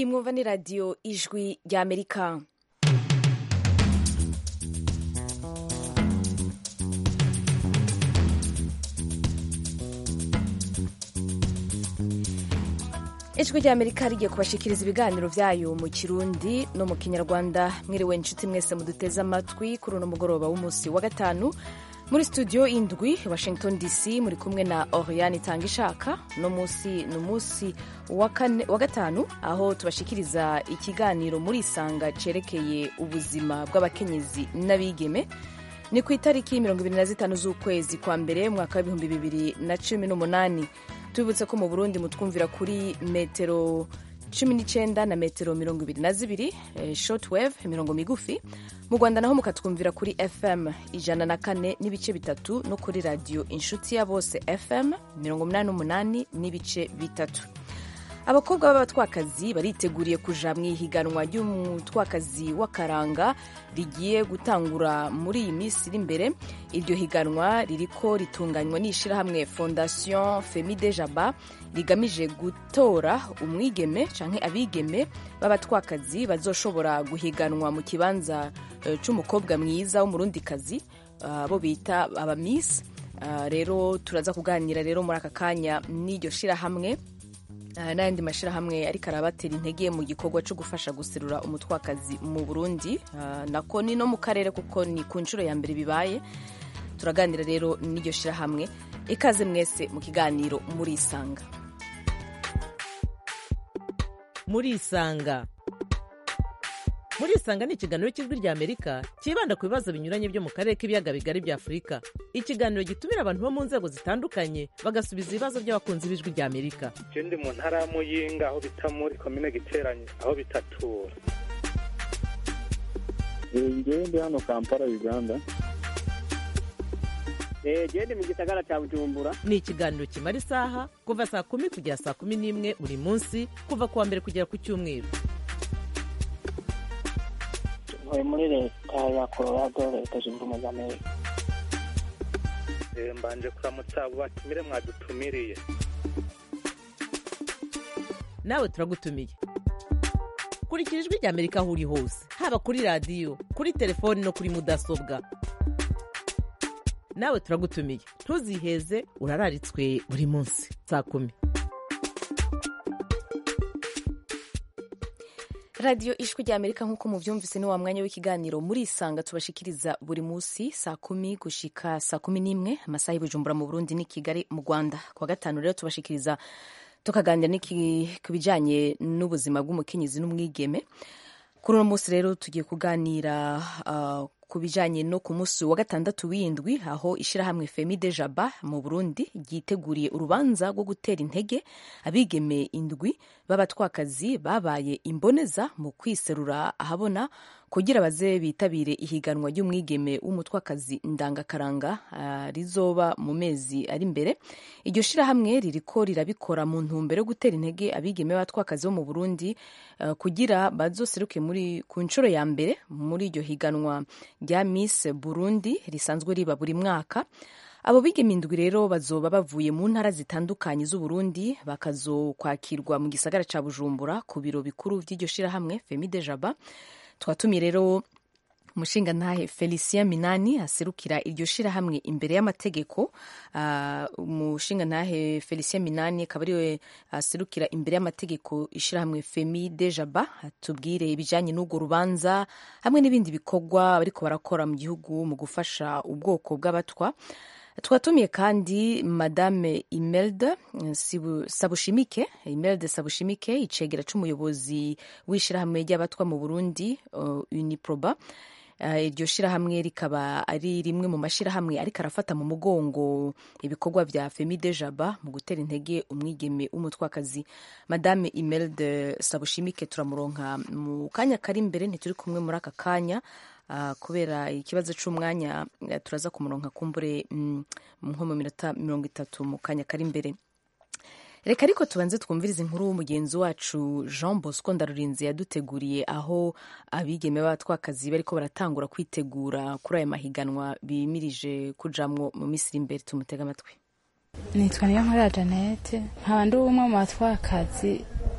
iyi mwumva ni radiyo ijwi ry'amerika ijwi ry'amerika rigiye kubashikiriza ibiganiro byayo mu kirundi no mu kinyarwanda mwiriwe inshuti mwese muduteze amatwi kuri uno mugoroba w'umunsi wa gatanu muri studio indwi washington dc muri kumwe na oriane itanga ishaka no munsi ni umunsi wa gatanu aho tubashikiriza ikiganiro muri isanga cerekeye ubuzima bw'abakenyezi n'abigeme ni ku itariki mirongo ibiri na zitanu z'ukwezi kwa mbere mwaka w'ibihumbi bibiri na cumi n'umunani tubibutse ko mu burundi mutwumvira kuri metero cumi n'icyenda na metero mirongo ibiri na zibiri eh, shortwave imirongo migufi mu rwanda naho mukatwumvira kuri fm ijana na kane n'ibice bitatu no kuri radiyo inshuti ya bose fm mirongo umunani n'umunani n'ibice bitatu abakobwa b'abatwakazi bariteguriye kuja mu ihiganwa ry'umutwakazi w'akaranga rigiye gutangura muri iyi minsi iri imbere iryo higanwa ririko ritunganywa n'ishirahamwe fondation femide jaba rigamije gutora umwigeme canke abigeme b'abatwakazi bazoshobora guhiganwa mu kibanza uh, c'umukobwa mwiza w'umurundikazi abo uh, bita abamisi uh, rero turaza kuganira rero muri aka kanya n'iryo shirahamwe n'ayandi mashyirahamwe ariko arabatera intege mu gikorwa cyo gufasha guserura umutwakazi mu burundi nako ni no mu karere kuko ni ku nshuro ya mbere bibaye turaganira rero n'iryo shyirahamwe ikaze mwese mu kiganiro muri isanga muri isanga muri isanga ni ikiganiro cy'ijwi ry'amerika cyibanda ku bibazo binyuranye byo mu karere k'ibiyaga bigari bya afurika ikiganiro gitumira abantu bo mu nzego zitandukanye bagasubiza ibibazo by'abakunzi b'ijwi ry'amerika ndi mu ntara ya muyinga aho bita muri komine giteranye aho bitatura ngewe ndi hano kampala uganda gende mu gisagara cya bujumbura ni ikiganiro kimara isaha kuva saa kumi kugera saa kumi n'imwe buri munsi kuva ku wa mbere kugera ku cyumweru ntuye muri leta ya colorado leta zunze ubumwe za amerika mbanje kuramutsa abo batumire mwadutumiriye nawe turagutumiye kurikira ijwi ry'amerika aho uri hose haba kuri radiyo kuri telefoni no kuri mudasobwa nawe turagutumiye ntuziheze urararitswe buri munsi saa kumi radiyo ijwi rya amerika nk'uko mubyumvise ni wa mwanya w'ikiganiro muri isanga tubashikiriza buri munsi saa kumi gushika saa kumi n'imwe amasaha y'ubujumbura mu burundi ni kigali mu rwanda kuwa gatanu rero tubashikiriza tukaganira ku bijyanye n'ubuzima bw'umukenyezi n'umwigeme kuri uno munsi rero tugiye kuganira uh, ku bijyanye no ku munsi wa gatandatu w'indwi aho ishyirahamwe femide jaba mu burundi ryiteguriye urubanza rwo gutera intege abigeme indwi b'abatwakazi babaye imboneza mu kwiserura ahabona kugira baze bitabire ihiganwa ry'umwigeme w'umutwakazi ndangakaranga uh, rizoba mu mezi ari imbere iryo shyirahamwe ririko rirabikora mu ntumbero yo gutera intege abigeme b'abatwakazi bo mu burundi uh, kugira bazoseruke muri ku nshuro ya mbere muri iryo higanwa rya Miss Burundi risanzwe riba buri mwaka abo bigeme indwi rero bazoba bavuye mu ntara zitandukanye z'uburundi bakazokwakirwa mu gisagara ca bujumbura ku biro bikuru vy'iryo shirahamwe femide jaba twatumiye rero umushinga ntahe felicien minani aserukira iryo shirahamwe imbere y'amategeko umushinga uh, ntahe felicien minani akaba ariwe aserukira imbere y'amategeko ishirahamwe femide jaba atubwire ibijanye n'urwo rubanza hamwe n'ibindi bikorwa bariko barakora mu gihugu mu gufasha ubwoko bw'abatwa twatumiye kandi madame imelda sabushimike imelda sabushimike icegera c'umuyobozi w'ishirahamwe ry'abatwa mu burundi uh, uniproba iryo shirahamwe rikaba ari rimwe mu mashirahamwe ariko arafata mu mugongo ibikorwa vya femide jaba mu gutera intege umwigeme w'umutwakazi madame imelde sabushimike turamuronka mu kanya kari imbere ntituri kumwe muri aka kanya uh, kubera ikibazo c'umwanya uh, turaza kumuronka kumbure mm, nko mu minota mirongo itatu mu kanya kari imbere reka ariko tubanze twumvirize inkuru w'umugenzi wacu jean bosco ndarurinzi yaduteguriye aho abigeme b'abatwakazi bariko baratangura kwitegura kuri aya mahiganwa bimirije kujamwo mu minsi iri imbere tumutega amatwi nitwa niyo nkora janete nkaba ndi umwe mu batwakazi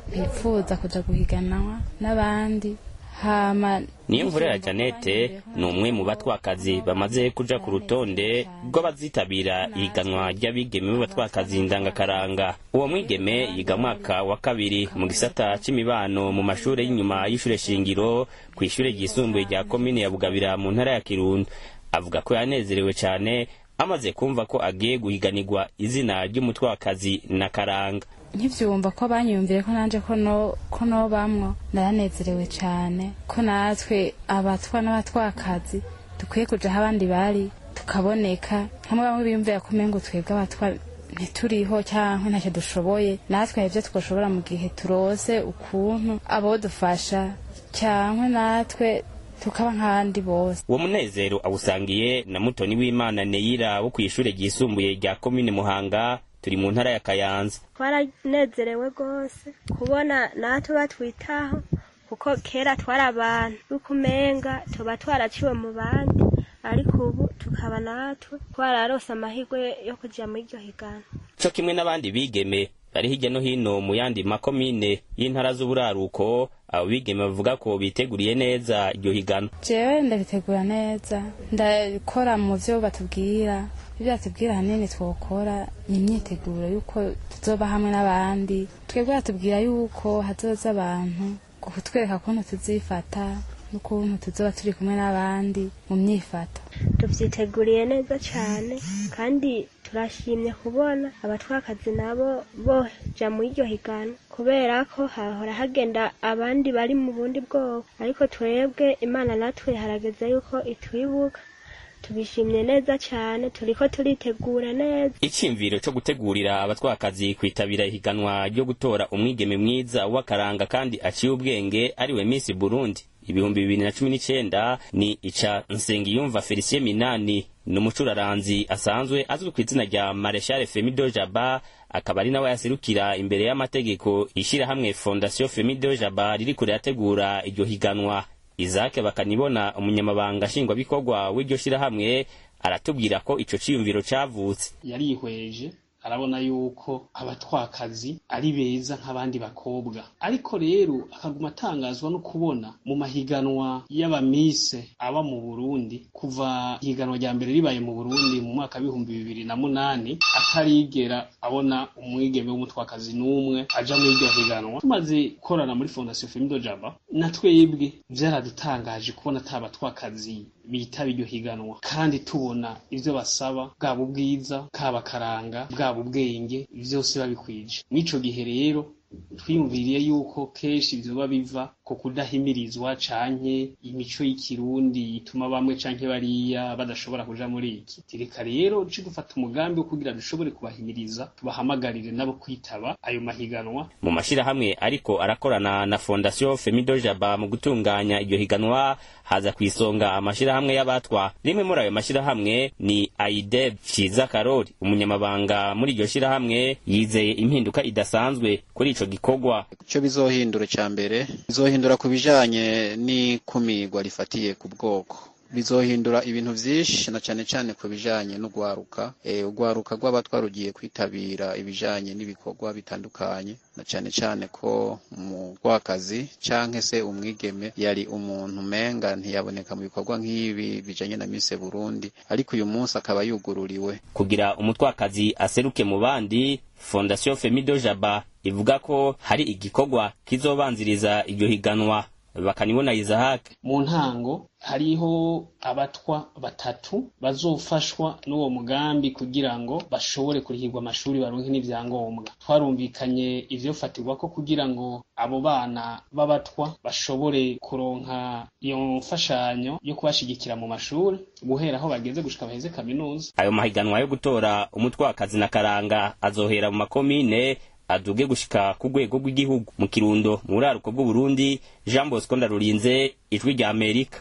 bifuza kuja guhiganwa n'abandi hama niyo mvurera janete ni umwe mu batwakazi bamaze kuja ku rutonde rw'abazitabira ihiganwa ry'abigeme b'abatwakazi ndangakaranga uwo mwigeme yiga mwaka wa kabiri mu gisata c'imibano mu mashure y'inyuma y'ishure shingiro ku ishure ryisumbuye rya komine ya bugabira mu ntara ya kirundo avuga ko yanezerewe cane amaze kumva ko agiye guhiganirwa izina ry'umutwakazi na karanga nkivyumva ko banyumviye ko nanje ko no ko no bamwo naranezerewe cane ko natwe abatwa n'abatwakazi dukwiye kuja aho abandi bari tukaboneka hamwe bamwe biyumvira ko umengo twebwe abatwa ntituriho cyangwa ntacyo dushoboye natwe hari ibyo twoshobora mu gihe turose ukuntu abo dufasha cyangwa natwe tukaba nk'abandi bose uwo munezero awusangiye na mutoni w'imana neyira wo kw'ishure ryisumbuye rya komine muhanga turi mu ntara ya kayanza twaranezerewe rwose kubona natwe batwitaho kuko kera twari abantu y'ukumenga tuba twaraciwe mu bandi ariko ubu tukaba natwe twararose amahirwe yo kuja muri iryo higana co kimwe n'abandi bigeme bari hirya no hino mu yandi makomine y'intara z'uburaruko abo bigeme bavuga ko biteguriye neza iryo higana jewe ndabitegura neza ndakora mu vyo batubwira ibyo batubwira ahanini twokora ni imyiteguro y'uko tuzoba hamwe n'abandi twebwe batubwira y'uko hazoza abantu kutwereka ukuntu tuzifata n'ukuntu tuzoba turi kumwe n'abandi mu myifato tuvyiteguriye neza cane kandi turashimye kubona abatwakazi nabo boja muri iryo higana kubera ko hahora hagenda abandi bari mu bundi bwoko ariko twebwe imana natwe harageze yuko itwibuka tubishimye neza cyane turiko turitegura neza iciyumviro co gutegurira abatwakazi kwitabira ihiganwa ryo gutora umwigeme mwiza w'akaranga kandi aciye ubwenge ariwe Miss Burundi ibihumbi bibiri na cumi n'icenda ni ica Nsengiyumva Felicien Minani ni umucuraranzi asanzwe azwi ku izina rya Marechal Femido Jaba akaba ari nawe yaserukira imbere y'amategeko ishirahamwe Fondation Femido Jaba ririko rirategura iryo higanwa Isaac bakanibona umunyamabanga nshingwabikorwa w'iryo shirahamwe aratubwira ko ico ciyumviro cavutse yarihweje arabona yuko abatwakazi ari beza nk'abandi bakobwa ariko rero akaguma atangazwa no kubona mu mahiganwa y'abamise aba mu Burundi kuva ihiganwa rya mbere ribaye mu Burundi mu mwaka w'ibihumbi bibiri na munani atarigera abona umwigeme w'umutwakazi n'umwe aja muri iryo higanwa tumaze gukorana muri Fondation Femido Jaba na twebwe vyaradutangaje kubona ata batwakazi bitaba iryo higanwa kandi tubona ivyo basaba bwaba ubwiza kaba karanga bwaba ubwenge vyose babikwije mw'ico gihe rero twiyumviriye yuko kenshi vyoba biva ku kudahimirizwa canke imico y'ikirundi ituma bamwe canke bariya badashobora kuja muri iki tireka rero ci dufata umugambi wo kugira dushobore kubahimiriza tubahamagarire nabo kwitaba ayo mahiganwa mu mashirahamwe ariko arakorana na Fondation Femido Jaba mu gutunganya iryo higanwa haza kwisonga amashirahamwe y'abatwa rimwe muri ayo mashirahamwe ni AIDEB Ciza Karori umunyamabanga muri iryo shirahamwe yizeye impinduka idasanzwe kuri ico gikorwa ico bizohindura ca mbere bizohindura ku bijanye n'ikumirwa rifatiye ku bwoko bizohindura ibintu vyinshi na cane cane ku bijanye n'ugwaruka e, ugwaruka rw'abatwa rugiye kwitabira ibijanye n'ibikorwa bitandukanye na cane cane ko mu rwakazi canke se umwigeme yari umuntu menga ntiyaboneka mu bikorwa nk'ibi bijanye na Miss Burundi ariko uyu munsi akaba yugururiwe kugira umutwakazi aseruke mu bandi Fondation Femido Jaba ivuga ko hari igikorwa kizobanziriza iryo higanwa bakanibona Isaac mu ntango hariho abatwa batatu bazofashwa n'uwo mugambi kugira ngo bashobore kurihirwa amashuri baronke n'ivyangombwa twarumvikanye ivyofatirwa ko kugira ngo abo bana b'abatwa bashobore kuronka iyo mfashanyo yo kubashigikira mu mashuri guhera aho bageze gushika baheze kaminuza ayo mahiganwa yo gutora umutwakazi na karanga azohera mu makomine aduge gushika ku rwego rw'igihugu mu kirundo mu buraruko bw'uburundi jean bosco ndarurinze ijwi rya amerika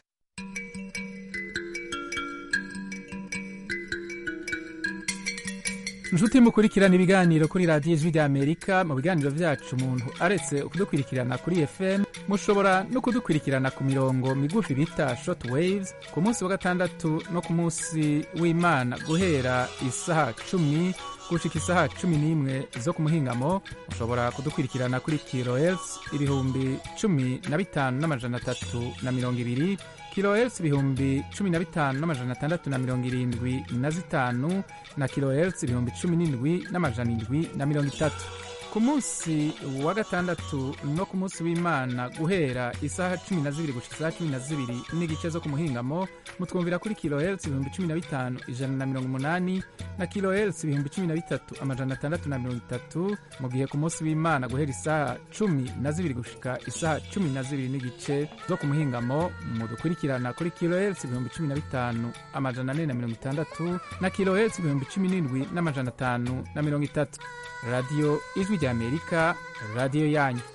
inshuti mukurikirana ibiganiro kuri radiyo ijwi ry'amerika mu biganiro byacu umuntu aretse kudukurikirana kuri fm mushobora no kudukurikirana ku mirongo migufi bita short waves ku munsi wa gatandatu no ku munsi w'imana guhera isaha cumi gushika isaha cumi n'imwe zo ku muhingamo mushobora kudukurikirana kuri kilohertz ibihumbi cumi na bitanu n'amajana atatu na mirongo ibiri kilohertz ibihumbi cumi na bitanu n'amajana atandatu na mirongo irindwi na zitanu na kilohertz ibihumbi cumi n'indwi n'amajana indwi na mirongo itatu ku munsi wa gatandatu no ku munsi w'imana guhera isaha cumi na zibiri gushika isaha cumi na zibiri n'igice zo ku muhingamo mutwumvira kuri kilohertz ibihumbi cumi na bitanu ijana na mirongo umunani na kilohertz ibihumbi cumi na bitatu amajana atandatu na mirongo itatu mu gihe ku munsi w'imana guhera isaha cumi na zibiri gushika isaha cumi na zibiri n'igice zo ku muhingamo mudukurikirana kuri kilohertz ibihumbi cumi na bitanu amajana ane na mirongo itandatu na kilohertz ibihumbi cumi n'indwi n'amajana atanu na mirongo itatu radiyo ijwi ry'amerika radiyo yanyu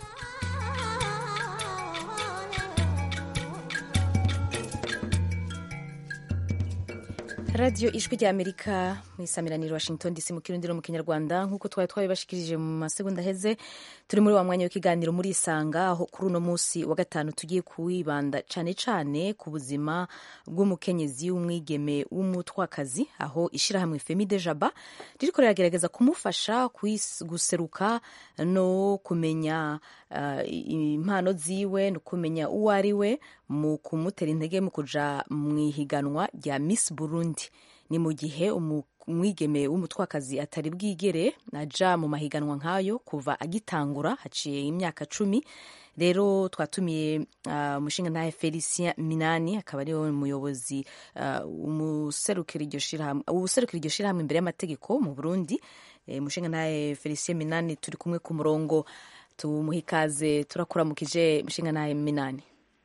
radiyo ijwi rya amerika mu isamiraniro washington dc mu kirundi no mu kinyarwanda nk'uko twari twabibashikirije mu masegonda aheze turi muri wa mwanya w'ikiganiro muri isanga aho kuri uno munsi wa gatanu tugiye kuwibanda cyane cyane ku buzima bw'umukenyezi w'umwigeme w'umutwakazi aho ishyirahamwe femide jaba ririko riragerageza kumufasha guseruka no kumenya uh, impano ziwe no kumenya uwo ari we mu kumutera intege mu kuja mu ihiganwa rya miss burundi ni mu gihe umwigeme w'umutwakazi atari bwigere aja mu mahiganwa nk'ayo kuva agitangura haciye imyaka cumi rero twatumiye umushinga uh, ntahe felicien minani akaba ariwe umuyobozi userukira iryo shirahamwe imbere y'amategeko mu burundi umushinga ntahe felicien minani turi kumwe ku murongo tumuha ikaze turakuramukije umushinga ntahe minani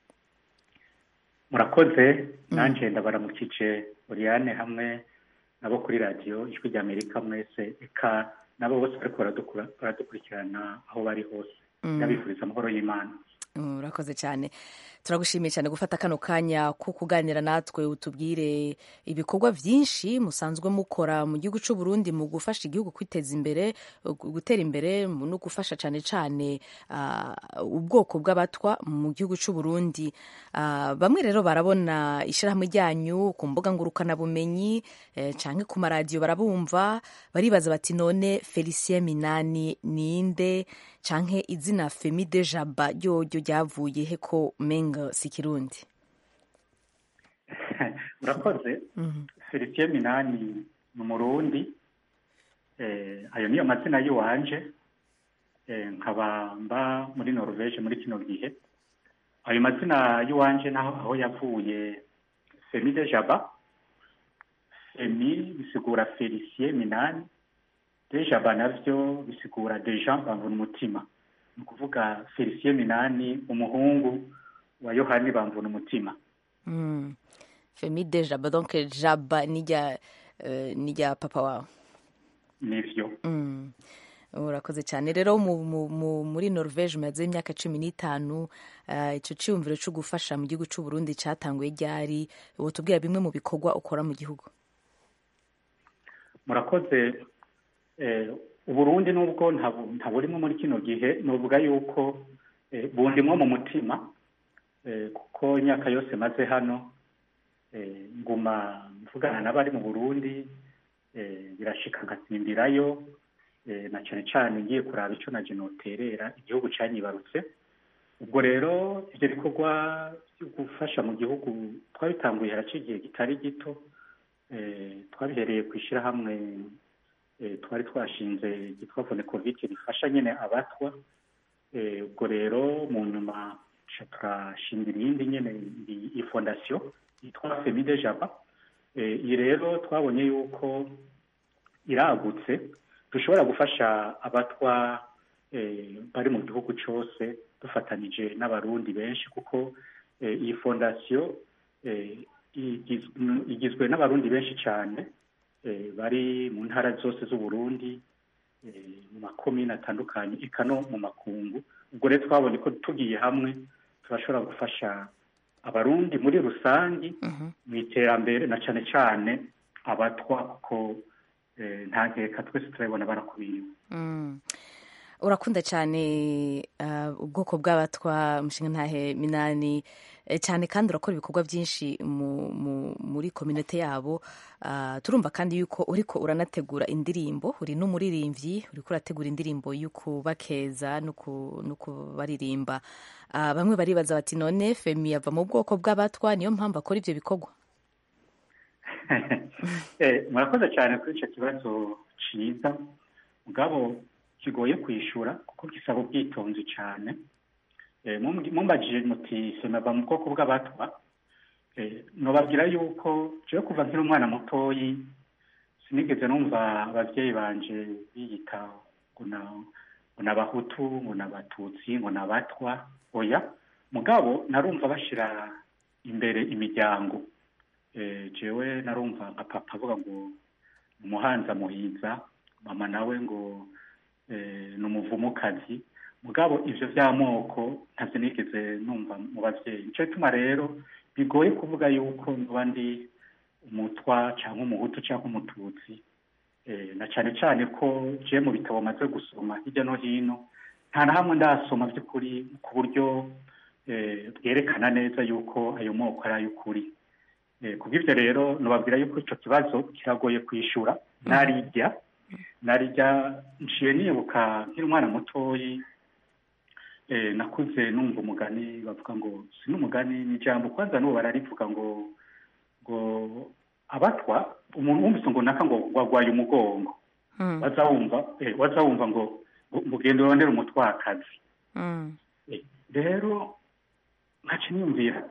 murakoze nanjye ndabaramukije Oriane hamwe nabo kuri radiyo ijwi rya amerika mwese eka nabo bose bariko baradukurikirana aho bari hose ndabifuriza amahoro y'imana urakoze cyane turagushimiye cyane gufata kano kanya ko kuganira natwe utubwire ibikorwa byinshi musanzwe mukora mu gihugu cy'u Burundi mu gufasha igihugu kwiteza imbere gutera imbere no gufasha cyane cyane uh, ubwoko bw'abatwa mu gihugu cy'u Burundi uh, bamwe rero barabona ishyirahamwe ryanyu ku mbuga ngurukanabumenyi eh, cyangwa ku maradiyo barabumva baribaza bati none Felicien Minani ninde canke izina Femide Jaba ryoryo ryavuye he ko menga si kirundi urakoze Felicien Minani ni umurundi ayo niyo mazina y'iwanje nkaba mba muri Norvege muri kino gihe ayo mazina y'iwanje naho aho yavuye Femide Jaba Femi bisigura Felicien Minani Dejaba navyo bisigura deja bamvuna umutima ni ukuvuga Felicien Minani umuhungu wa Yohani bamvuna umutima mm. Femi Dejaba donc Jaba nijya uh, nijya papa wawe nivyo mm. urakoze cyane rero muri norvege umaze imyaka cumi n'itanu icyo cyiyumviro cyo gufasha mu gihugu cy'u Burundi cyatanguye ryari tubwira bimwe mu bikorwa ukora mu gihugu murakoze uburundi nubwo ntaburimo muri kino gihe nuvuga yuko bundimwo mu mutima kuko imyaka yose maze hano nguma mvugana n'abari mu burundi birashika nkatsimbirayo na cyane cyane ngiye kuraba icyo na noterera igihugu cyanyibarutse ubwo rero ibyo bikorwa byo gufasha mu gihugu twabitanguye haraciye igihe kitari gito twabihereye ku ishyirahamwe twari twashinze ryitwa vonekovike rifasha nyine abatwa ubwo rero mu nyuma turashinga irindi nyine iyi fondasiyo yitwa femide jaba iyi rero twabonye yuko iragutse dushobora gufasha abatwa bari mu gihugu cyose dufatanije n'abarundi benshi kuko iyi fondasiyo igizwe n'abarundi benshi cyane bari mu ntara zose z'uburundi mu makomini atandukanye eka no mu makungu ubwo rero twabonye ko tugiye hamwe turashobora gufasha abarundi muri rusange mu iterambere na cyane cyane abatwa kuko eh, nta nkeka twese turabibona barakubiriwe Mm. urakunda cyane uh, ubwoko bw'abatwa umushinga ntahe minani eh, cyane kandi urakora ibikorwa byinshi mu, mu, muri kominote yabo uh, turumva kandi yuko uriko uranategura indirimbo uri n'umuririmbyi uriko urategura indirimbo y'ukubakeza no ku- no kubaririmba uh, bamwe baribaza bati none femi yava mu bwoko bw'abatwa niyo mpamvu akora ivyo bikorwa Eh, murakoze cyane kuri icyo kibazo cyiza mugabo kigoye kwishyura kuko gisaba ubwitonzi cyane Eh, mumbi- mumbajije muti semava mu bwoko bw'abatwa Eh, nobabwira yuko jewe kuva nkiri umwana mutoyi sinigeze numva ababyeyi banje biyita ngo na ngo ni abahutu ngo ni abatutsi ngo ni abatwa oya mugabo narumva bashyira imbere imiryango Eh, jewe narumva nka papa avuga ngo ni umuhanza muhiza mama nawe ngo eh, ni umuvumukazi mugabo ivyo vy'amoko ntavyo nigeze numva mu bavyeyi nico gituma rero bigoye kuvuga yuko ndoba ndi umutwa cyangwa umuhutu cyangwa umututsi eh, na cane cane ko je mu bitabo maze gusoma hirya no hino nta na hamwe ndasoma by'ukuri ku buryo eh, bwerekana neza yuko ayo moko ari ay'ukuri Eh, kubw'ivyo rero nobabwira yuko ico kibazo kiragoye kwishura narirya narirya nciye nibuka nkiri umwana mutoyi eh, nakuze numva umugani bavuga ngo si n'umugani ni ijambo kwanza n'ubu bararivuga ngo ngo abatwa umuntu wumvise ngo naka ngo wagwaye umugongo waza wumva eh, waza wumva ngo ngo ngo genda urondere umutwakazi Eh, rero nkaca niyumvira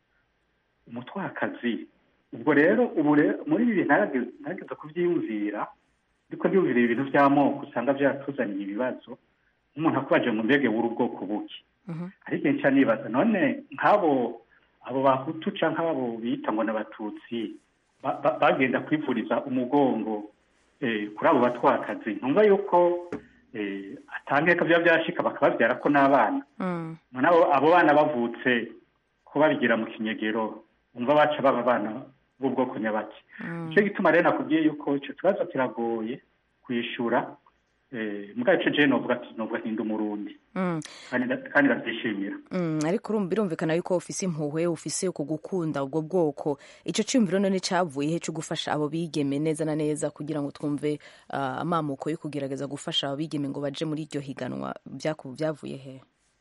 umutwakazi ubwo rero ubu rero muri ibi bintu narageze narageze kubyiyumvira ariko ndiyumvira ibintu by'amoko usanga byaratuzaniye ibibazo nk'umuntu akubaje ngo mbege wuri ubwoko buki ariko nca nibaza none nk'abo abo bahutu canke abo bita ngo n'abatutsi ba- ba- bagenda kwivuriza umugongo eh, kuri abo batwakazi ntumva yuko eh, atangeka byaba byashika bakababyara ko n'abana none abo abo bana bavutse ko babigira mu kinyegero umva baca baba abana b'ubwoko nyabaki nicyo gituma rero nakubwiye yuko icyo kibazo kiragoye kwishura eh, mugabo ico jewe novuga ati novuga ntinda umurundi Mm. kandi nda- kandi ndabyishimira Mm, ariko urumva birumvikana yuko ufise impuhwe ufise ku gukunda ubwo bwoko ico ciyumviro none cavuye he co gufasha abo bigeme neza na neza kugira ngo twumve uh, amamuko yo kugerageza gufasha abo bigeme ngo baje muri iryo higanwa vyaku- vyavuye he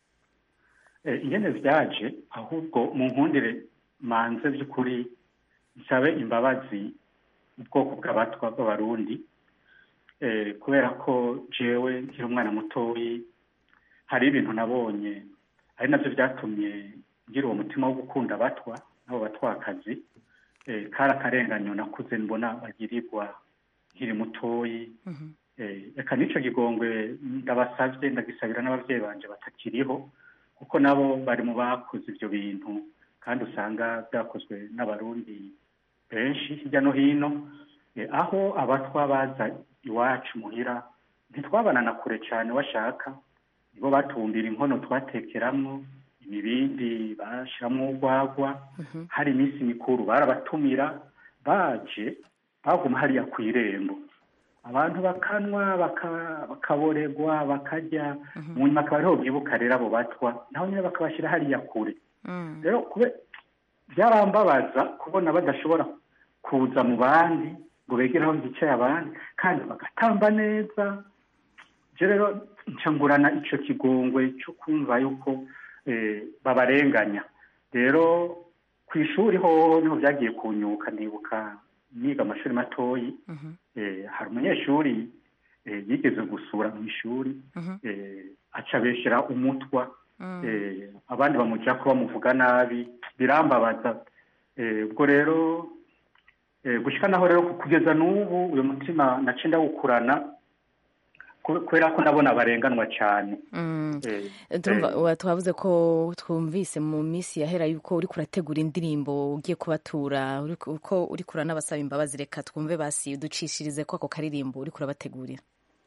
Eh, ingene vyaje ahubwo mu nkundire manze by'ukuri nsabe imbabazi ubwoko bw'abatwa b'abarundi eh, kubera ko jewe nkiri umwana mutoyi hari ibintu nabonye ari navyo vyatumye ngira uwo mutima wo gukunda abatwa n'abo batwakazi eh, kari akarenganyo nakuze mbona bagirirwa nkiri mutoyi eh, reka n'ico gigongwe ndabasavye ndagisabira n'abavyeyi banje batakiriho kuko nabo bari mu bakoze ivyo bintu kandi usanga byakozwe n'abarundi benshi hirya no hino Eh, aho abatwa baza iwacu muhira ntitwabana na kure cyane washaka nibo batumbira inkono twatekeramwo imibindi bashiramwo urwagwa hari iminsi mikuru barabatumira baje baguma hariya ku irembo abantu bakanwa baka- bakaboregwa bakarya mu nyuma akaba ariho bwibuka rero abo batwa naho nyine bakabashyira hariya kure rero kube byarambabaza kubona badashobora kuza mu bandi ngo begere aho hicaye abandi kandi bagatamba neza je rero ncangurana ico kigongwe cyo kumva yuko eh, babarenganya rero ku ishuri hoho niho byagiye kunyuka ndibuka niga amashuri matoyi eh, hari umunyeshuri eh, yigeze gusura mu ishuri eh, aca abeshyera umutwa eh, abandi bamuja ko bamuvuga nabi birambabaza eh, ubwo rero eh, gushika naho rero kugeza n'ubu uyu mutima nace ndawukurana ku- kubera ko ndabona barenganwa cyane Mm. Eh, Turumva eh, wa- twavuze ko twumvise mu minsi yahera yuko uriko urategura indirimbo ugiye kubatura uriko- uko uriko uranabasaba imbabazi reka twumve basi uducishirize ko ako karirimbo uriko urabategurira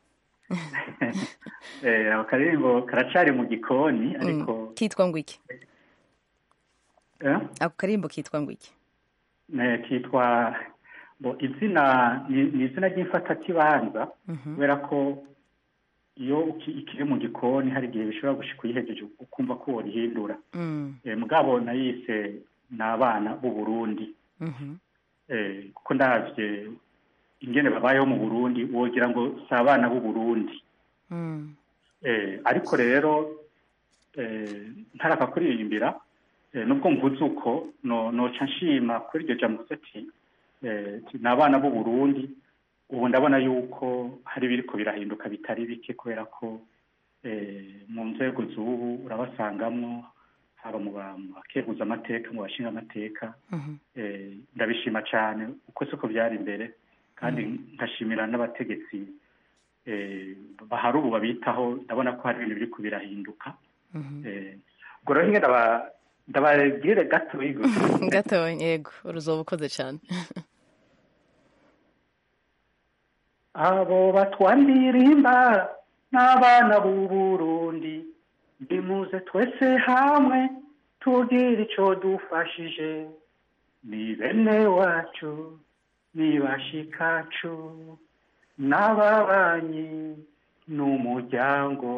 eh, ako karirimbo karacari mu gikoni ariko Mm. kitwa ngo iki eh, ako karirimbo kitwa ngo iki eh, kitwa bo izina ni ni izina ry'imfatakibanza kubera ko iyo uki- ikiri mu gikoni hari igihe bishobora gushika uyihejeje ukumva ko worihindura Mm. Eh, mugabo nayise ni abana b'u Burundi Mhm. Eh, kuko ndavye ingene babayeho mu Burundi wogira ngo si abana b'u Burundi Mm. Eh, ariko rero eh, ntaraka kuririmbira eh, nubwo mvuze uko no noca nshima kuri iryo jambo mvuze ati eh, ati, ni abana b'u Burundi ubu ndabona yuko hari ibiriko birahinduka bitari bike kubera ko eh, mu nzego z'ubu urabasangamwo haba mu ba- mu bakeguza amateka mu bashinga amateka Mhm. eh, ndabishima cyane uko siko byari imbere kandi nkashimira n'abategetsi eh, bahari ubu babitaho ndabona ko hari ibintu biri kubirahinduka Mhm. eh, ubwo rero nyine ndaba- ndababwire gato gatonya yego uruzoba ukoze cyane abo batwandirimba n'abana b'u Burundi nimuze twese hamwe tugire ico dufashije ni bene wacu ni bashikacu n'ababanyi n'umuryango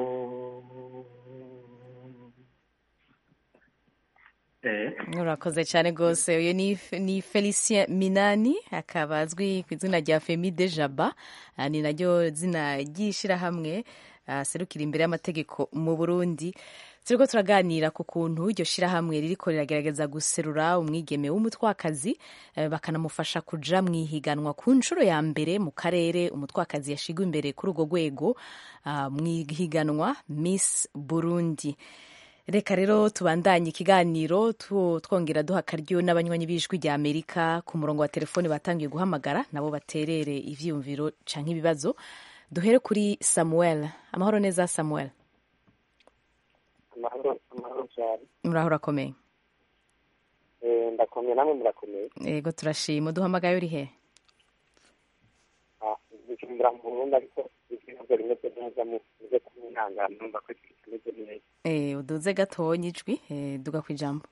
eh urakoze cyane rwose uyu ni ni felicien minani akaba azwi ku izina rya femi de jaba Ah, ni naryo zina ry'ishyirahamwe ah, serukira imbere y'amategeko mu burundi turiko turaganira ku kuntu iryo shyirahamwe ririko riragerageza guserura umwigeme w'umutwakazi eh, bakanamufasha kuja mu ihiganwa ku nshuro ya mbere mu karere umutwakazi yashigwa imbere kuri urwo rwego ah, mu ihiganwa miss burundi reka rero tubandanye ikiganiro tu- twongera duha akaryo n'abanywanyi b'ijwi rya amerika ku murongo wa telefoni batangiye guhamagara nabo baterere ivyiyumviro canke ibibazo duhere kuri samuel amahoro neza samuel amahoro amahoro cyane muraho urakomeye Eh, ndakomeye namwe murakomeye yego turashima uduhamagaye uri he Ah, bicumbura mu burundi ariko ijwi ntabwo rimeze neza mu muze kumwihangana numva ko ijwi rimeze neza Eh, uduze gatonya ijwi eh, duga ku ijambo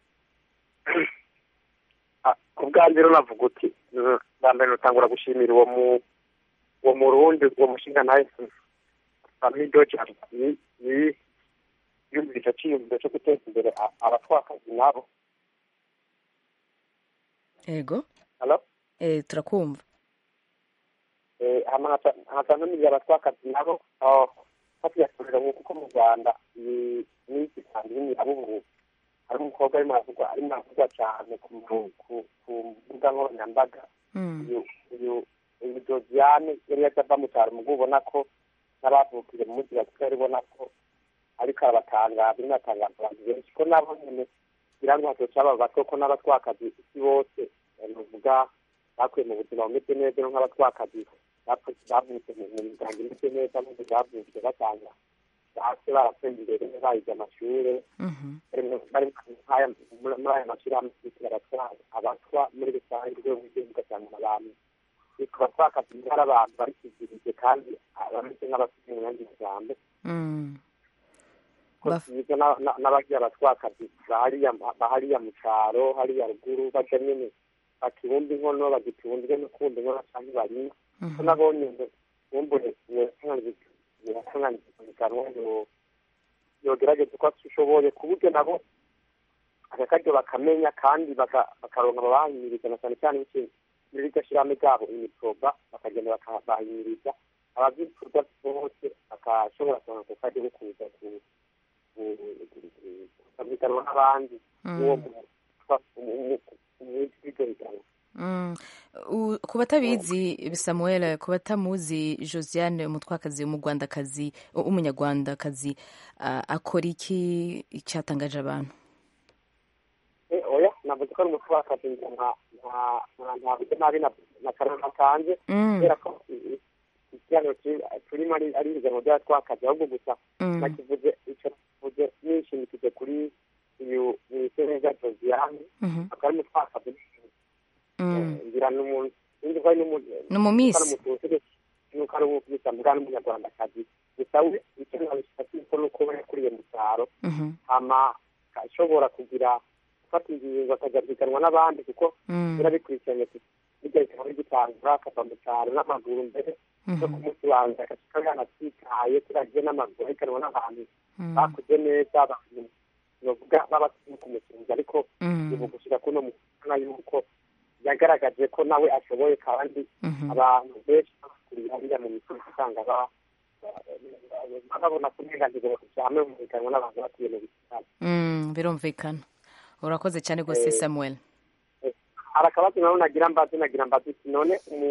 Ah, ku bwanjye rero navuga uti mm, bwa mbere nutangura gushimira uwo mu uwo murundi uwo mushinga nawe amido cyane yi- yi- yumvira icyo cyiyumviro cyo guteza imbere a- abatwakazi nabo yego Hello? eh, turakumva Eh, hama nkaca- nkaca ntumiza abatwakazi nabo ah, batuyakorera nk'uko uko mu rwanda iyi minsi kandi y'imirabubu hari umukobwa arimo aravugwa arimo aravugwa cyane ku mu- ku- ku mbuga nkoranyambaga uyu uyu uyu doziyane yari yaje ava mu cyaro mugo ubona ko n'abavukire mu mujyi wa kigali ubona ko ariko arabatangaza arimo aratangaza abantu benshi ko nabo nyene kugira ngo hatoca aba bato ko n'abatwakazi isi bose eh, nuvuga bakuye mu buzima bumeze neza no nk'abatwakazi bapfu- bavutse mu mu miryango imeze neza n'ubu bavutse batanga hasi barateye imbere bayize amashure bari nk'aya muri muri aya mashyirahamwe twitwa abatwara abatwa muri rusange urwego rw'igihugu ugasanga abantu bitwa abatwakazi hari abantu bari kizirije kandi bameze nk'abafite umwanya ijambo ko byiza na- na- n'abagira abatwakazi bahariya bahariya mu cyaro hariya ruguru baja nyene bakibumba inkono bagitunzwe no kumva inkono canke barima ko nabonye ngo bumbure birasanganikanwa yogerageza uko ashoboye ku buryo nabo akakaryo bakamenya kandi baka- bakaronka ababahimiriza na cyane cyane biciye muri iryo shyirahamwe ryabo imiproba bakagenda bakabahimiriza abavyifuza bose bakashobora kuronka ako karyo ko kuza ku- ku- ku- kukabiganwa n'abandi Mm. uwo mu mw'iryo higanwa Mm. U- ku batabizi samuel ku batamuzi josiane umutwakazi umugwandakazi umunyarwandakazi ah, akora iki cyatangaje abantu Eh, oya navuze ko ari umutwakazi nka nka nka nta buryo nabi na na karama kanje Mm. kubera ko i- i- ikiganiro kiri- turimo ari ari ibiganiro by'abatwakazi ahubwo gusa Mm. nakivuze icyo kivuze nishimikije kuri uyu mwiseneza josiane Mhm. akaba ari umutwakazi Mm. ngira ni umuntu sinzi ko ari n'umuntu Ni umumisi. ari umututsire nuko ari umukirisitu mbwa n'umunyarwandakazi gusa we icyo nabishaka ko nuko we yakuriye mu cyaro Mhm. hama ashobora kugira gufata ingingo akajya guhiganwa n'abandi kuko Mm. birabikurikiranye bijya bikaba bigitangura akava mu cyaro n'amaguru mbere no ku munsi wa mbere agashika yanatwitaye turagiye n'amaguru ahiganwa n'abantu bakuze neza bavuga babasimu ku musinzi ariko ubu gushika kuno mukana yuko yagaragaje ko nawe ashoboye kandi abantu benshi bakuriye hariya mu misozi usanga babona ko uburenganzira bwo hamwe mu higanwa n'abantu batuye mu bisitani birumvikana urakoze cyane rwose samuel hari akabazo nawe nagira mbazi nagira mbazi none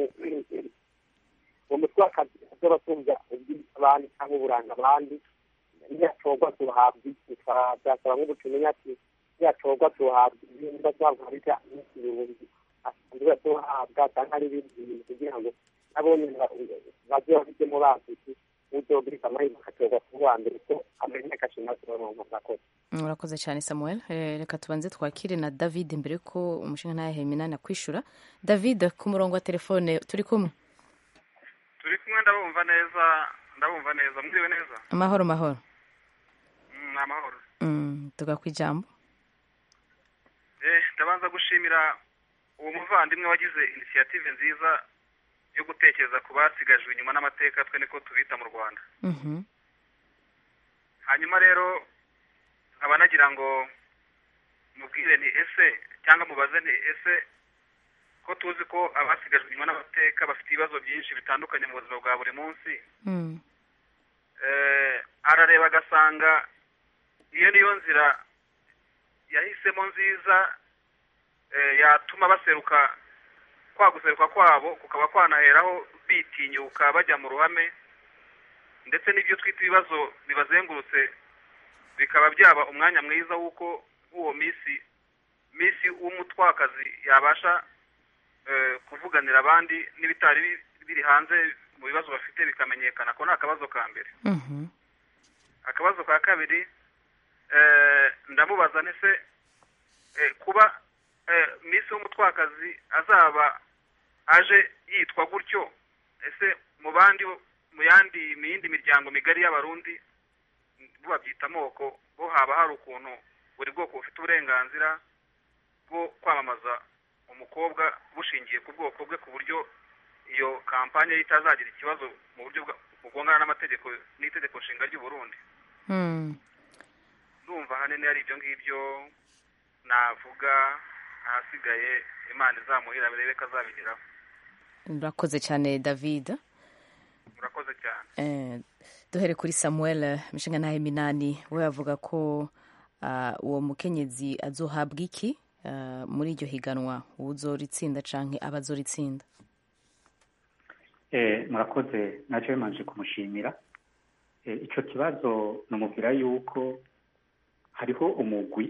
uwo mutwe w'akazi azoba tumva ubw'abandi cyangwa uburanga abandi ntiyatorwa tuhabwa iki byasaba nk'ubutumenya ati ntiyatorwa tuhabwa ibintu tuhabwa bijya n'ibihumbi asanzwe tuhabwa cyangwa ari ibindi bintu kugira ngo nabo bajye babijyemo bazi iki uzobirika amahirwe akatorwa ku wa mbere ko amenye agashima turonka murakoze urakoze cyane samuel reka tubanze twakire na david mbere ko umushinga ntayahe minani akwishura david ku murongo wa telefone turi kumwe turi kumwe ndabumva neza ndabumva neza mwiriwe neza amahoro mahoro ni amahoro tuga ku ijambo ndabanza gushimira uwo muvandimwe wagize inisiyative nziza yo gutekereza ku basigajwe inyuma n'amateka twe niko tubita mu rwanda hanyuma rero nkaba nagira ngo mubwire ni ese cyangwa mubaze ni ese ko tuzi ko abasigajwe inyuma n'amateka bafite ibibazo byinshi bitandukanye mu buzima bwa buri munsi arareba agasanga iyo niyo nzira yahisemo nziza yatuma baseruka kwa guseruka kwabo kukaba kwanaheraho bitinyuka bajya mu ruhame ndetse n'ibyo twita ibibazo bibazengurutse bikaba byaba umwanya mwiza w'uko uwo minsi minsi w'umutwakazi yabasha kuvuganira abandi n'ibitari biri hanze mu bibazo bafite bikamenyekana ko ni akabazo ka mbere akabazo ka kabiri ndamubaza ndetse kuba minsi w'umutwakazi azaba aje yitwa gutyo ese mu bandi mu yandi mu yindi miryango migari y'abarundi babyita amoko bo haba hari ukuntu buri bwoko bufite uburenganzira bwo kwamamaza umukobwa bushingiye ku bwoko bwe ku buryo iyo kampanye ye itazagira ikibazo mu buryo bugongana n'amategeko n'itegeko nshinga ry'u Burundi ndumva ahanini hari ibyo ngibyo navuga ahasigaye imana izamuhira birebe ko azabigeraho urakoze cyane david murakoze cyane duhere kuri samuel mishinga ntahe minani we avuga ko uwo mukenyezi azohabwa iki muri iryo higanwa uzoritsinda cyangwa abazoritsinda murakoze nacyo bimanje kumushimira icyo kibazo namubwira yuko hariho umugwi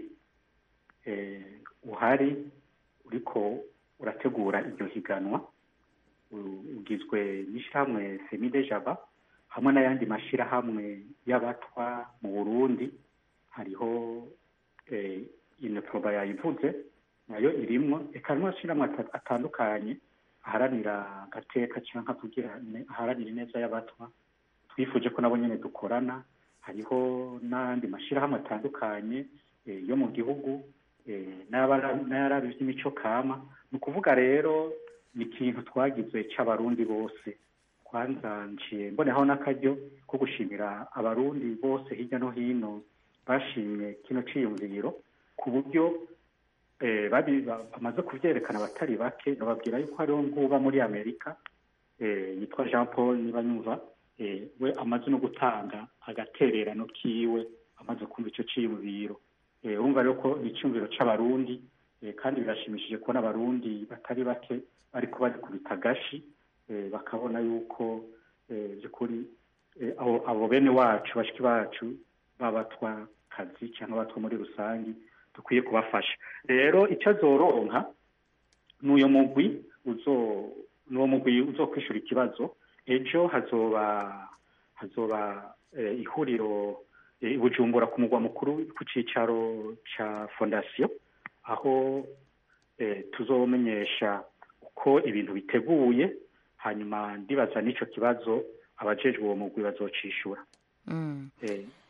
uhari uriko urategura iryo higanwa ugizwe n'ishyirahamwe semide jaba hamwe n'ayandi mashyirahamwe y'abatwa mu burundi hariho inoproba yayivuze nayo irimwo reka n'amashyirahamwe atandukanye aharanira agateka cyangwa kugira aharanira ineza y'abatwa twifuje ko nabo nyine dukorana hariho n'andi mashyirahamwe atandukanye yo mu gihugu n'ayarabi by'imico kama ni ukuvuga rero ni ikintu twagize cy'abarundi bose twanzanjiye mboneho n'akaryo ko gushimira abarundi bose hirya no hino bashimye kino cyiyumviro ku buryo bamaze kubyerekana abatari bake bababwira yuko hariho nk'uba muri amerika yitwa jean paul niba nyumva we amaze no gutanga agatererano kiwe amaze kumva icyo cyiyumviro urumva rero ko ni icyumviro cy'abarundi kandi birashimishije kubona abarundi batari bake ariko barikubita agashi bakabona yuko by'ukuri abo bene wacu bashiki bacu b'abatwakazi cyangwa abatwa muri rusange dukwiye kubafasha rero icyo azoronka ni uyu mugwi ni uwo mugwi uzokwishura ikibazo ejo hazoba hazoba ihuriro bujumbura ku mugwa mukuru ku cyicaro cya fondasiyo aho tuzomenyesha uko ibintu biteguye hanyuma ndibaza n'icyo kibazo abajejwe uwo mugwi bazocishura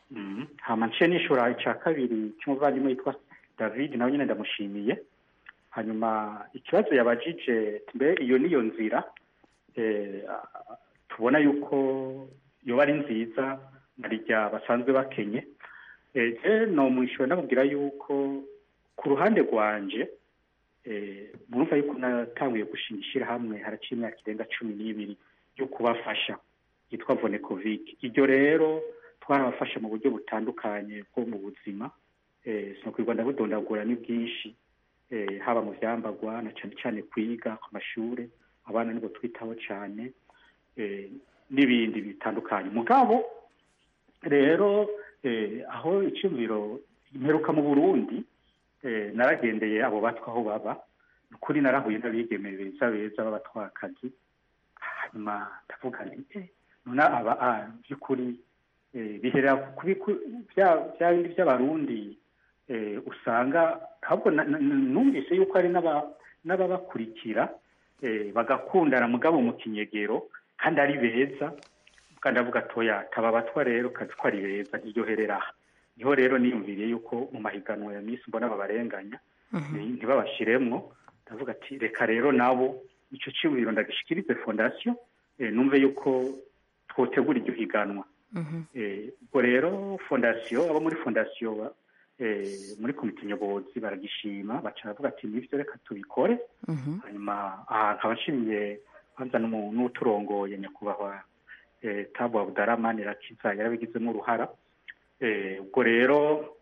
hama nce nishura icya kabiri cy'umuvandimwe witwa david nawe nyine ndamushimiye hanyuma ikibazo yabajije mbe iyo niyo nzira eh, tubona yuko yoba ari nziza narirya basanzwe bakenye Eh, je nomwishyura ndamubwira yuko ku ruhande rwanje eh, murumva yuko natanguye gushinga ishyirahamwe haraciye imyaka irenga cumi n'ibiri yo kubafasha yitwa vonekovic iryo rero twarabafasha mu buryo butandukanye bwo mu buzima eh, sinokwirwa ndabudondagura ni bwinshi eh, haba mu vyambagwa na cane cane kwiga ku mashure abana nibo twitaho cane eh, n'ibindi bitandukanye mugabo rero eh, aho iciyumviro imperuka mu burundi eh, naragendeye abo batwa aho baba ni ukuri narahuye n'abigeme beza beza b'abatwakazi hanyuma ndavuga nti eh, none aba ah, by'ukuri eh, biherera ku biku- bya bya bindi by'abarundi eh, usanga ahubwo na- na- numvise yuko hari n'aba- n'ababakurikira eh, bagakundana mugabo mu kinyegero kandi ari beza kandi avuga atoya taba abatwa rero kazi ko ari beza ntiryoherera aha niho rero niyumviriye yuko mu mahiganwa ya misi mbona babarenganya ni- ntibabashiremwo ndavuga ati reka rero nabo ico ciyumviro ndagishikirize fondasiyo eh, numve yuko twotegura iryo higanwa Eh, ubwo rero fondasiyo abo muri fondasiyo ba- eh, muri komite nyobozi baragishima baca baravuga ati nivyo reka tubikore hanyuma aha nkaba nshimiye kwanza n'umu- n'uturongoye nyakubahwa eh, tabu abudaraman irakiza yarabigizemo uruhara Eh, ubwo rero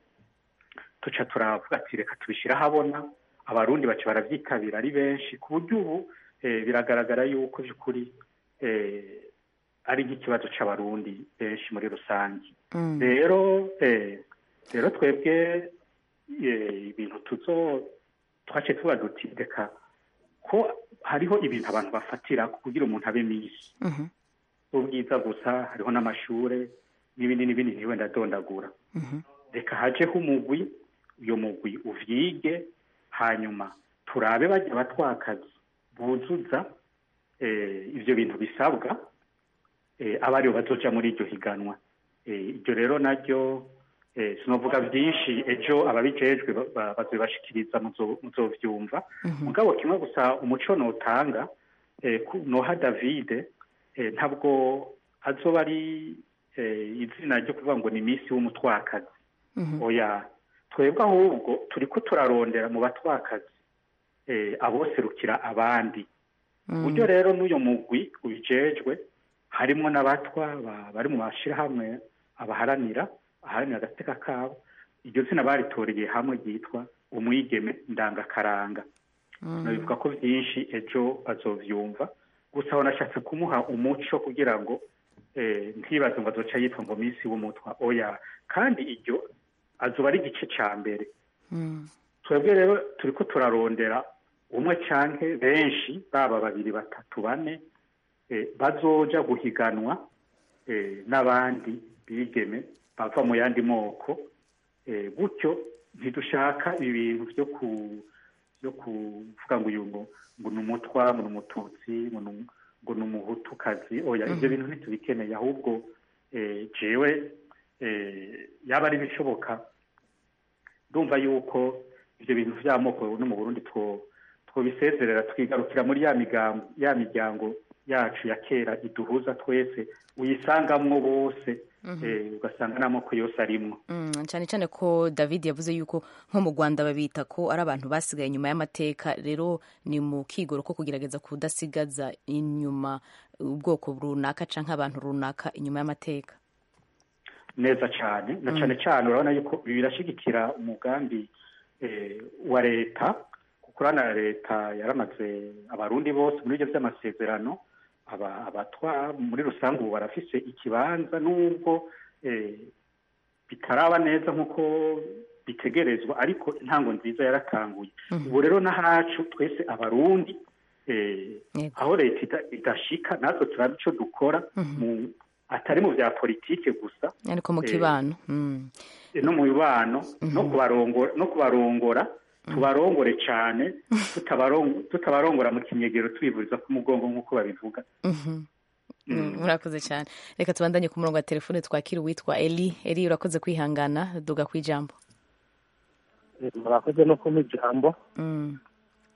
tuca turavuga ati reka tubishyire ahabona abarundi baca baravyitabira ari benshi ku buryo ubu eh, biragaragara yuko by'ukuri eh, ari nk'ikibazo c'abarundi benshi muri rusange Mm. rero eh, rero twebwe eh, ibintu tuzo twace tuba duti reka ko hariho ibintu abantu bafatira kugira umuntu abe misi Mhm. ubwiza gusa hariho n'amashure n'ibindi n'ibindi ntiwe ndadondagura Mhm. reka hajeho umugwi uyo mugwi uvyige hanyuma turabe bajya batwakazi buzuza eh, ivyo bintu bisabwa eh, aba aribo bazoja muri iryo higanwa eh, iryo rero naryo eh, sinovuga vyinshi ejo ababijejwe ba- ba- bazobibashikiriza muzo- muzovyumva mugabo kimwe gusa umuco notanga eh, ku- noha davide eh, ntabwo azoba ari eh, izina ryo kuvuga ngo ni misi w'umutwakazi oya twebwe ahubwo turiko turarondera mu batwakazi eh, aboserukira abandi uburyo rero n'uyo mugwi ubijejwe harimo n'abatwa ba- bari mu mashirahamwe abaharanira aharanira agateka kabo iryo zina baritoreye hamwe ryitwa umwigeme ndangakaranga nabivuga ko byinshi ejo bazovyumva gusa aho nashatse kumuha umuco kugira ngo eh, ntibaze ngo azoca yitwa ngo misi w'umutwa oya kandi iryo azoba ari igice ca mbere twebwe rero turiko turarondera umwe canke benshi baba babiri batatu bane eh, bazoja guhiganwa eh, n'abandi bigeme bava mu yandi moko eh, gutyo ntidushaka ibintu vyo ku vyo kuvuga ngo uyu ngo ngo ni umutwa ngo ni umututsi ngo ni um- ngo ni umuhutukazi oya ivyo bintu ntitubikeneye ahubwo eh, jewe eh, yaba ari bishoboka ndumva yuko ivyo bintu vy'amoko no mu burundi two twobisezerera twigarukira muri ya migambo ya miryango yacu ya kera iduhuza twese uyisangamwo bose eh, ugasanga n'amoko yose arimwo Mm, cyane cyane ko david yavuze yuko nko mu rwanda babita ko ari abantu basigaye inyuma y'amateka rero ni mu kigoro ko kugerageza kudasigaza inyuma ubwoko runaka canke abantu runaka inyuma y'amateka neza cyane na cyane cyane urabona yuko ibi birashigikira umugambi eh, wa leta kuko urabona leta yaramaze abarundi bose muri ibyo by'amasezerano aba- abatwa muri rusange ubu barafise ikibanza n'ubwo eh, bitaraba neza nk'uko bitegerezwa ariko intango nziza yaratanguye ubu rero n'ahacu twese abarundi eh, aho leta ida- idashika natwe turabe ico dukora mu atari mu bya politike gusa ariko mu Eh, kibano Mm. no mu bibano no kubarongora no kubarongora tubarongore cyane tutabarong- tutabarongora mu kinyegero tubivuriza ku mugongo nk'uko babivuga Mhm. Mm, murakoze cyane reka tubandanye ku murongo wa telefone twakira uwitwa eli eli urakoze kwihangana duga ku ijambo murakoze no kumpa ijambo Mm.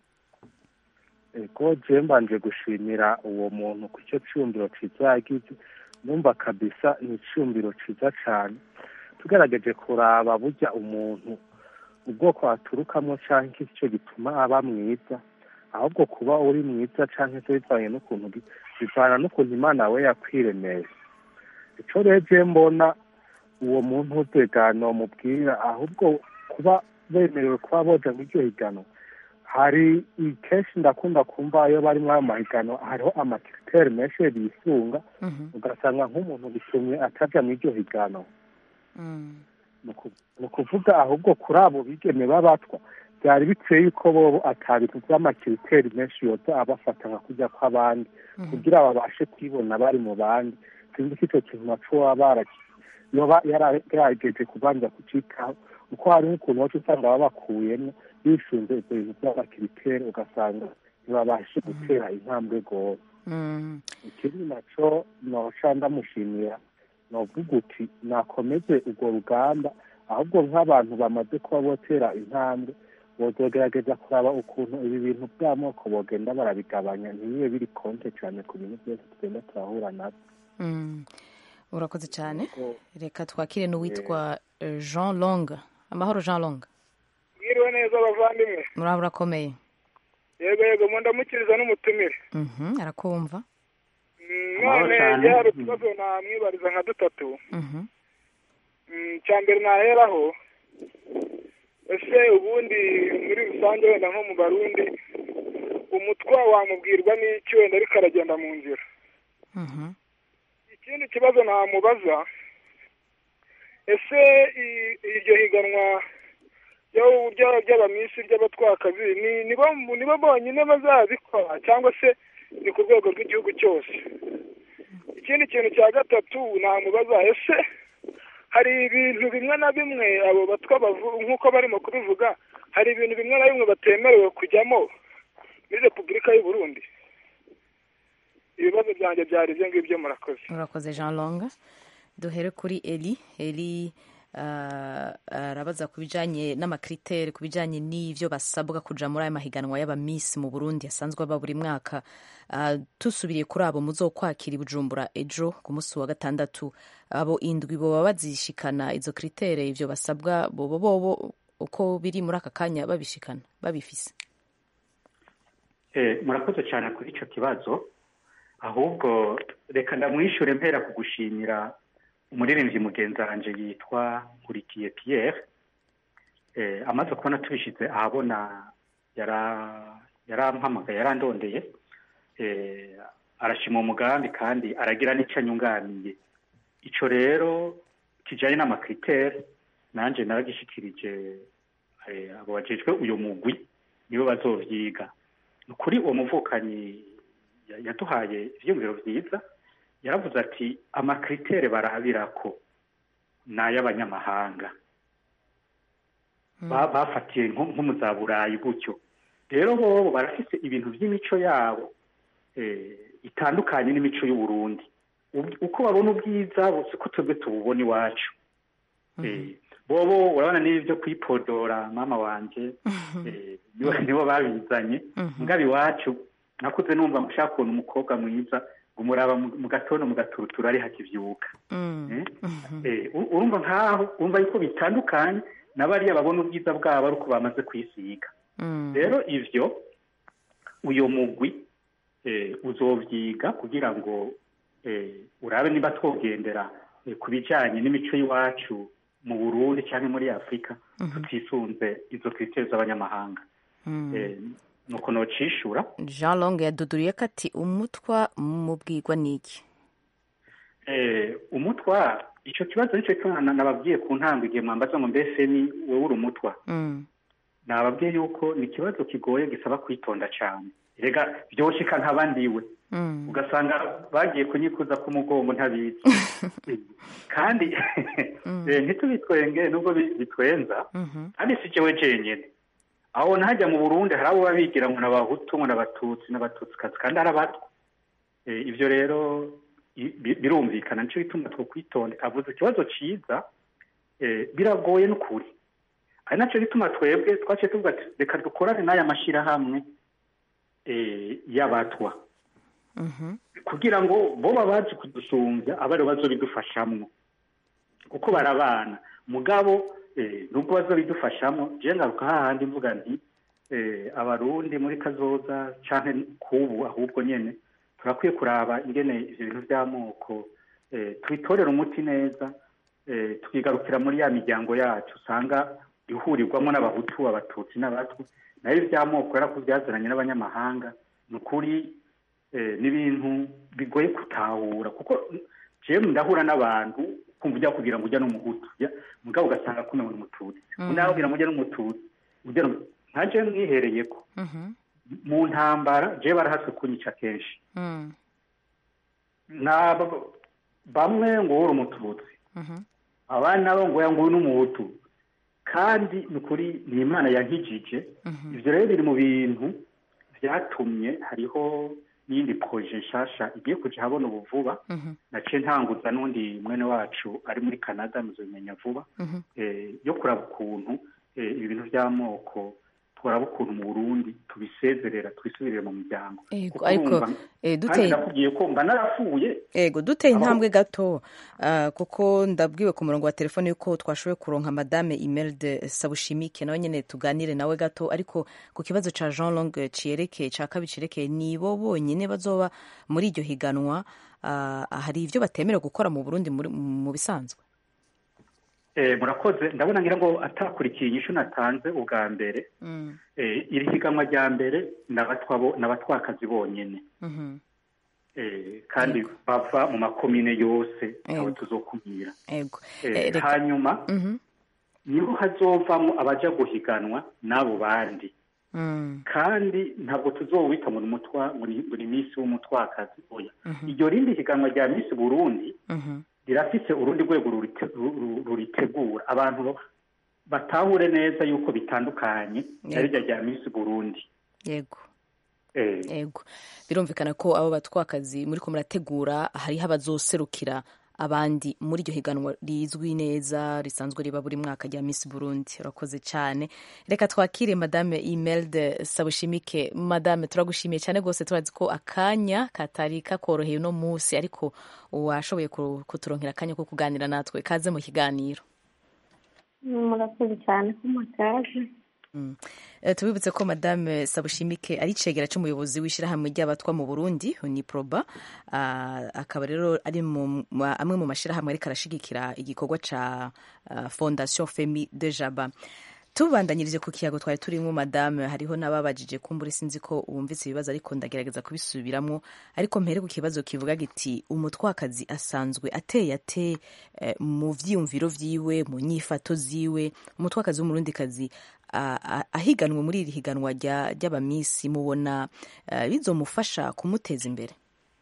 ego je mbanje gushimira uwo muntu ku icyo cyumviro ciza yagize numva kabisa ni icyumviro ciza cyane tugerageje kuraba burya umuntu ubwoko aturukamo cyangwa iki cyo gituma aba mwiza ahubwo kuba uri mwiza cyangwa se bivanye n'ukuntu bi- bivana n'ukuntu imana we yakwiremeye icyo rero mbona uwo muntu utegano mubwira ahubwo kuba bemerewe kuba boja muri iryo higano hari kenshi ndakunda kumva iyo bari muri ayo mahiganwa hariho amakiriteri menshi bisunga ugasanga nk'umuntu bitumye ataja muri iryo higano ni uku- ni ukuvuga ahubwo kuri abo bigeme b'abatwa byari bikwiye yuko bobo atabintu by'amakiriteri menshi yoza abafata nka kujya kw'abandi kugira babashe kwibona bari mu bandi sinzi ko icyo kintu naco baba baraki yoba yaragerageje kubanza kucitaho kuko hari n'ukuntu wacu usanga babakuyemo bisunze ibyo bintu by'amakiriteri ugasanga ntibabashe gutera intambwe rwose ikindi naco noca ndamushimira novuga uti nakomeze urwo rugamba ahubwo nk'abantu bamaze kuba botera intambwe bozogerageza kuraba ukuntu ibi bintu by'amoko bogenda barabigabanya ntibibe biri konte cyane ku bintu byose tugenda turahura nabyo Mm. urakoze cyane reka twakire n'uwitwa eh, jean long amahoro jean long mwiriwe neza abavandimwe muraba urakomeye yego yego mu ndamukiriza n'umutumire Mhm, arakumva Mm, Amahoro none cyane. njye hari utubazo namwibariza nka dutatu Mhm. Mm, icya mbere naheraho ese ubundi muri rusange wenda nko mu barundi umutwa wamubwirwa n'iki wenda ariko aragenda mu nzira ikindi kibazo namubaza ese i- iryo higanwa ryo- ryo- ry'abamisi ry'abatwakazi ni nibo nibo bonyine bazabikora cyangwa se ni ku rwego rw'igihugu cyose ikindi kintu cya gatatu namubaza ese hari ibintu bimwe na bimwe abo batwa bavu- nk'uko barimo kubivuga hari ibintu bimwe na bimwe batemerewe kujyamo muri repubulika y'u Burundi ibibazo byanjye byari ibyo ngibyo murakoze urakoze jean long duhere kuri eli eli ah, arabaza ku bijyanye n'amakriteri ku bijyanye n'ibyo basabwa kuja muri aya mahiganwa y'abamisi mu burundi asanzwe aba buri mwaka Ah, tusubiriye kuri abo muzokwakira i bujumbura ejo ku munsi wa gatandatu abo indwi boba bazishikana izo kritere ivyo basabwa bobo bobo uko biri muri aka kanya babishikana babifise Eh, murakoze cyane kuri icyo kibazo ahubwo reka ndamwishyure mpera ku gushimira umuririmbyi mugenzi wanjye yitwa nkurikiye Pierre eh, amaze kubona tubishyize ahabona yara- yarampamagaye yarandondeye eh, arashima umugambi kandi aragira n'icyo anyunganiye icyo rero kijyanye n'amakriteri nanjye naragishikirije eh, abo bajejwe uyu mugwi nibo bazovyiga ni ukuri uwo muvukanyi ya- yaduhaye ivyiyumviro vyiza yaravuze ati amakritere barabirako ni ay'abanyamahanga Ba- bafatiye nko nko mu za burayi gutyo rero bobo barafise ibintu vy'imico yabo eh, itandukanye n'imico y'uburundi Ub- uko babona ubwiza bose ko twebwe tububona iwacu Eh, bobo urabona n'ibi byo kwipodora mama wanje eh, nibo nibo babizanye ngabe iwacu nakuze numva nshaka kubona umukobwa mwiza ngo umuraba mu mu gatondo mu gaturutura ari hakivyuka Eh, eh, u- urumva nkaho urumva yuko bitandukanye na bariya babona ubwiza bwabo ari uko bamaze kwisiga rero ivyo uyo mugwi eh, uzovyiga kugira ngo eh, urabe niba twogendera eh, ku bijanye n'imico y'iwacu mu burundi cyangwa muri afurika tutisunze izo kriteri z'abanyamahanga Eh, nuko nocishura jean long yaduduriye ko ati umutwa mubwirwa n'iki Eh, umutwa ico kibazo nico kibazo nababwiye ku ntango igihe mwambaza ngo mbese ni wowe uri umutwa Mm. nababwiye yuko ni ikibazo kigoye gisaba kwitonda cyane rega byoshika ntabandiwe Mm. ugasanga bagiye kunyikuza ku mugongo ntabizi kandi eh, ntitubitwenge nubwo bi- bitwenza kandi si jewe jenyene aho ntajya mu burundi hari abo baba bigira ngo n'abahutu ngo n'abatutsi n'abatutsikazi kandi ari abatwa Eh, ivyo rero i- bi- birumvikana nico bituma twokwitonda avuze ikibazo ciza eh, biragoye n'ukuri ari naco gituma twebwe twaciye tuvuga ati reka dukorane n'aya mashirahamwe eh, y'abatwa kugira ngo bo babazi kudusumbya abari bazobidufashamwo kuko barabana mugabo eh, nubwo bazobidufashamo je ngaruka hahandi mvuga nti eh, abarundi muri kazoza canke kubu ahubwo nyene turakwiye kuraba ingene ivyo bintu vy'amoko eh, tubitorera umuti neza eh, tukigarukira muri ya miryango yacu usanga ihurirwamo n'abahutu abatutsi n'abatwa nayo ivy'amoko yarakuvyazananye n'abanyamahanga ni ukuri eh, n'ibintu bigoye gutahura kuko jewe ndahura n'abantu kumva ujya kugira ngo ujya n'umuhutu ya- mugabo ugasanga kumwe muri umututsi Mm. unaho kugira ngo ujya n'umututsi ujya no- nka jewe mwihereyeko mu ntambara jewe barahatswe kunyica kenshi naba bamwe ngo uri umututsi abandi nabo ngo oya ngo uyu n'umuhutu kandi ni ukuri ni imana yankijije ivyo rero biri mu bintu vyatumye hariho n'iyindi proje nshasha igiye kuja habona ubu vuba naciye ntanguza n'undi mwene wacu ari muri canada muzobimenya vuba eh, yo kuraba ukuntu eh, ibi bintu vy'amoko turaba ukuntu mu burundi tubisezerera tubisubirire mu miryango Ego, Kuko ariko, urumva, eh, kandi duteye- nakubwiye ko mba narapfuye ego duteye Abaho- intambwe gato ah, kuko ndabwiwe ku murongo wa telefone yuko twashoboye kuronka madame Imelde Sabushimike nawe nyene tuganire nawe gato ariko ku kibazo ca Jean Long ciyerekeye ca kabiri ciyerekeye nibo bonyene bazoba muri iryo higanwa ah, hari ivyo batemerewe gukora mu Burundi muri- mu bisanzwe Eh, murakoze ndabona ngira ngo atakurikiye inyishu natanze ubwa mbere eh, iri higanwa rya mbere n'abatwa bo- n'abatwakazi bonyene Mhm. eh, kandi bava mu makomine yose abo Ego. tuzokumira ego Eh, Eh, reka- hanyuma Mhm. niho hazovamo abaja guhiganwa n'abo bandi Mm. kandi ntabwo tuzowita ngo ni umutwa ngo ni ngo ni misi w'umutwakazi oya Mhm. iryo rindi higanwa rya misi burundi Mhm. rirafise urundi rwego rurite- ru- ru- ruritegura abantu batahure neza yuko bitandukanye na Yego. rirya rya misi burundi yego Eh, yego birumvikana ko abo batwakazi muri ko murategura hariho abazoserukira abandi muri iryo higanwa rizwi neza risanzwe riba buri mwaka rya Miss Burundi urakoze cyane reka twakire madame Imelde Sabushimike madame turagushimiye cyane rwose turazi ko akanya katari kakoroheye uno munsi ariko washoboye ku- kuturonkera akanya ko kuganira natwe kaze mu kiganiro murakoze cyane ko mutaje Mm. Eh, tubibutse ko madame sabushimike ari icegera c'umuyobozi w'ishirahamwe ry'abatwa mu burundi uniproba Ah, akaba rero ari mu mu- amwe mu mashirahamwe ariko arashigikira igikorwa ca ah, fondation femi de jaba tubandanyirije ku kiyago twari turimo madame hariho n'ababajije kumbura sinzi ko wumvise ibibazo ariko ndagerageza kubisubiramwo ariko mpere ku kibazo kivuga giti umutwakazi asanzwe ateye ate eh, mu vyiyumviro vyiwe mu nyifato ziwe umutwakazi w'umurundikazi a- a- ahiganwe muri iri higanwa rya- ry'abamisi mubona eh, bizomufasha kumuteza imbere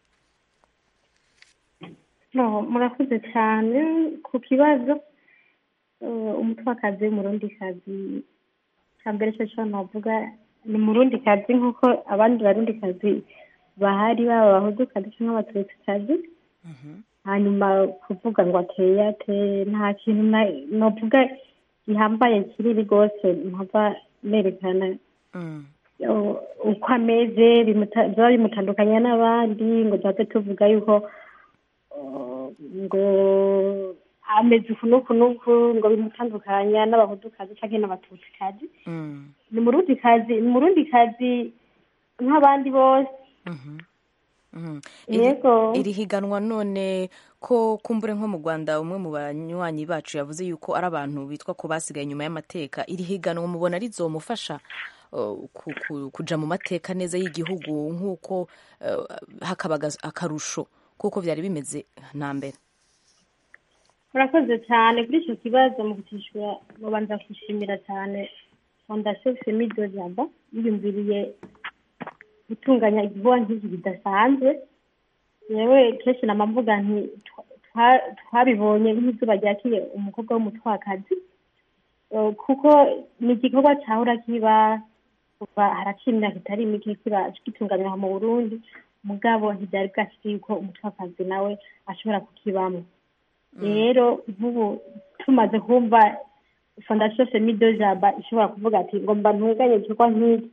no murakoze cyane ku kibazo eh, umutwakazi w'umurundikazi cya mbere cyo cyo navuga ni umurundikazi nk'uko abandi barundikazi bahari baba abahudukazi cyangwa abatutikazi hanyuma kuvuga ngo ateye ate nta kintu na- novuga gihambaye kiriri rwose mpava nerekana uh, uko ameze bimuta- byaba bimutandukanya n'abandi ngo duhave tuvuga yuko uh, ngo ameze uku n'uku n'uku ngo bimutandukanya n'abahudukazi cyangwa n'abatutikazi ni murundikazi ni murundikazi nk'abandi bose Mhm. Iri- Yego. iri higanwa none ko kumbure nko mu rwanda umwe mu banywanyi bacu yavuze yuko ari abantu bitwa ko basigaye inyuma y'amateka iri higanwa mubona rizomufasha uh, ku- ku- kuja mu mateka neza y'igihugu nk'uko uh, hakaba aga- akarusho kuko byari bimeze na mbere murakoze cyane kuri icyo kibazo mu kutishura mubanza kwishimira cyane fondasiyo femi do jaba yiyumviriye gutunganya igikorwa nk'iki kidasanzwe yewe kenshi nama mvuga nti twa- twa- twabibonye nk'izuba ryakiye umukobwa w'umutwakazi Eh, kuko ni igikorwa cyahora kiba kuva haraciye imyaka itari mike kiba gitunganywa mu burundi mugabo ntibyari bwashyize yuko umutwakazi nawe ashobora kukibamo rero nk'ubu tumaze kumva fondasiyo femi do jaba ishobora kuvuga ati ngo mba ntunganye igikorwa nk'iki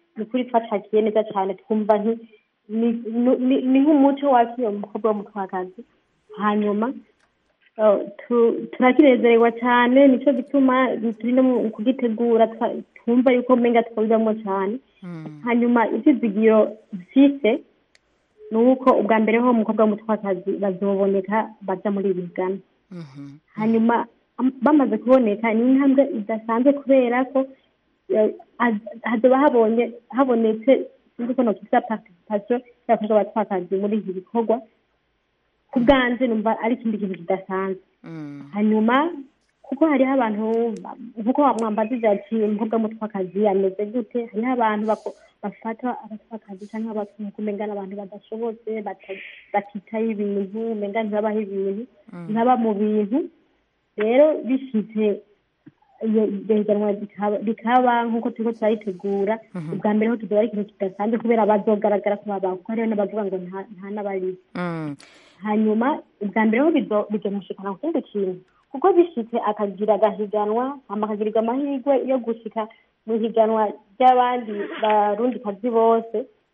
ni ukuri twacakiye neza cyane twumva nti- ni- ni- ni- ni nk'umuco wakiriye umukobwa w'umutwakazi hanyuma eh, tu- turakinezererwa cyane nicyo gituma turi no mu kugitegura twa- twumva yuko umenga twabibamo cyane hanyuma ibyizigiro mfise ni uko ubwa mbere ho umukobwa w'umutwakazi bazoboneka baja muri ibi bigana hanyuma am- bamaze kuboneka ni intambwe idasanzwe kubera ko eh, haz- hazoba habonye habonetse sinzi ko nokita participation y'abakobwa b'abatwakazi muri iki gikorwa ku bwanje numva ari ikindi kintu kidasanzwe hanyuma kuko hariho abantu ba- nkuko mwambazije ati umukobwa w'umutwakazi ameze gute hariho abantu bako- bafata abatwakazi cyangwa abatunga umenga n'abantu badashobotse bata- batitaho ibintu umenga ntibabaho ibintu ntibaba mu bintu rero bifite iyo iryo higanwa rikaba- rikaba nk'uko turiko turayitegura ubwa mbere ho tuzoba ari ikintu kidasanzwe kubera bazogaragara ko babaho kuko hariho n'abavuga ngo nta nta n'abariho hanyuma ubwa mbere ho bizo- bizomushikana ku kindi kintu kuko bishitse akagira agahiganwa hama akagirirwa amahirwe yo gushika mu higanwa ry'abandi barundikazi bose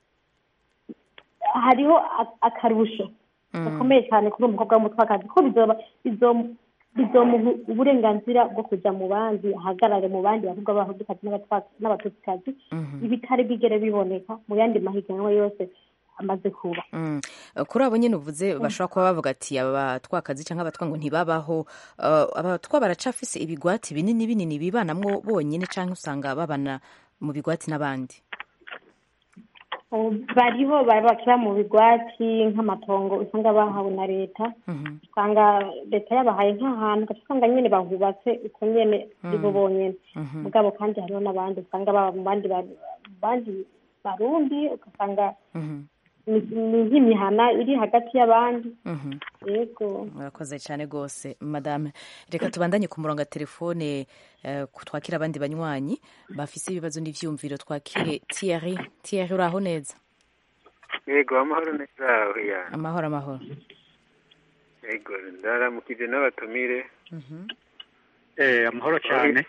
hariho a- akarusho gakomeye cyane kuri uwo mukobwa w'umutwakazi ko bizoba bizomu- bizomuha uburenganzira bwo kuja mu bandi ahagarare mu bandi bakobwa b'abahudukazi n'abatwa- n'abatutsikazi ibitari bigere biboneka mu yandi mahiganwa yose amaze kuba Mm. kuri abo nyine uvuze bashobora kuba bavuga ati abatwakazi cyangwa abatwa ngo ntibabaho uh, abatwa baracafise ibigwati binini binini bibanamwo bonyine cyangwa usanga babana mu bigwati n'abandi Ubu bariho bari bakira mu bigwati nk'amatongo usanga bahawe na leta usanga leta yabahaye nk'ahantu ugaca usanga nyine bahubatse uko nyene ari bo bonyene Mhm. mugabo kandi hariho n'abandi usanga baba mu bandi ba- bandi barundi ugasanga ni ni nk'imihana iri hagati y'abandi Mhm. yego murakoze cyane rwose madame reka tubandanye ku murongo wa telefone eh, ku- twakire abandi banywanyi bafise ibibazo n'ivyumviro twakire Thierry Thierry uraho neza yego amahoro neza oya amahoro amahoro yego ndaramukije n'abatumire eh amahoro cyane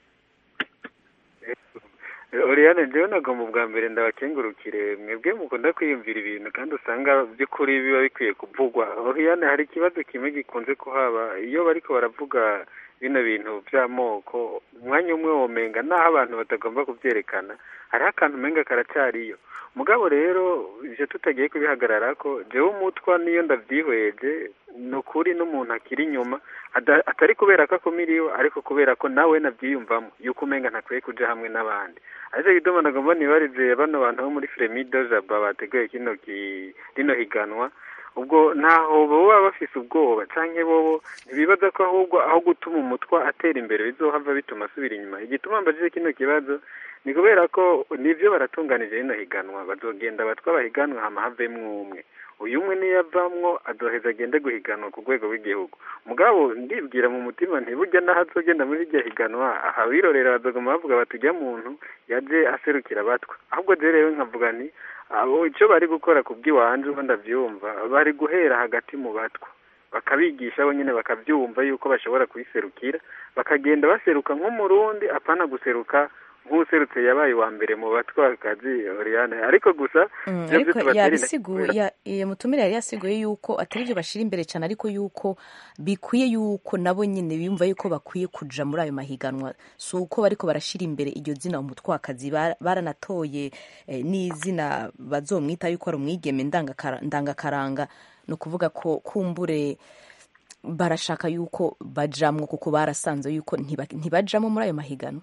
Oriane njyewe nagomba ubwa mbere ndabakengurukire mwebwe mukunda kwiyumvira ibintu kandi usanga by'ukuri biba bikwiye kuvugwa Oriane hari ikibazo kimwe gikunze kuhaba iyo bariko baravuga bino bintu by'amoko umwanya umwe womenga naho abantu batagomba kubyerekana hariho akantu umenga karacariyo mugabo rero ivyo tutagiye kubihagarara ko jewe umutwa niyo ndavyihweje ni ukuri n'umuntu akiri inyuma ada- atari kubera ko akumiriwe ariko kubera ko nawe navyiyumvamo yuko umenga ntakwiye kuja hamwe n'abandi ariko gituma nagomba nibarize bano bantu bo muri Fremido Jaba bateguye kino ki- rino higanwa ubwo ntaho baba bafise ubwoba canke bobo ntibibaza ko ahubwo aho gutuma umutwa atera imbere bizohava bituma asubira inyuma igituma mbajije kino kibazo ni kubera ko nivyo baratunganije rino higanwa bazogenda batwa bahiganwa hama havemwo umwe uyu umwe niyo avamwo azoheza agende guhiganwa ku rwego rw'igihugu mugabo ndibwira mu mutima ntiburya n'aho azogenda muri iryo higanwa aha birorera bazoguma bavuga bati ujya muntu yaje aserukira abatwa ahubwo je rero nkavuga nti abo icyo bari gukora ku bw'iwanje uko ndavyumva bari guhera hagati mu batwa bakabigisha bo nyine bakabyumva yuko bashobora kuyiserukira bakagenda baseruka nk'umurundi apana guseruka nk'userutse yabaye uwa mbere mu batwakazi Oriane ariko gusa Mm, ivyo ariko tubatera yabisiguye intege ya- ya mutumire yari yasiguye yuko atari byo bashira imbere cyane ariko yuko bikwiye yuko nabo nyine biyumva yuko bakwiye kuja muri ayo mahiganwa si uko bariko barashira imbere iryo zina umutwakazi Ba- baranatoye eh, n'izina bazomwita yuko ari umwigeme ndangakara- ndangakaranga ni ukuvuga ko kumbure barashaka yuko bajamwo kuko barasanze yuko ntiba- ntibajamwo muri ayo mahiganwa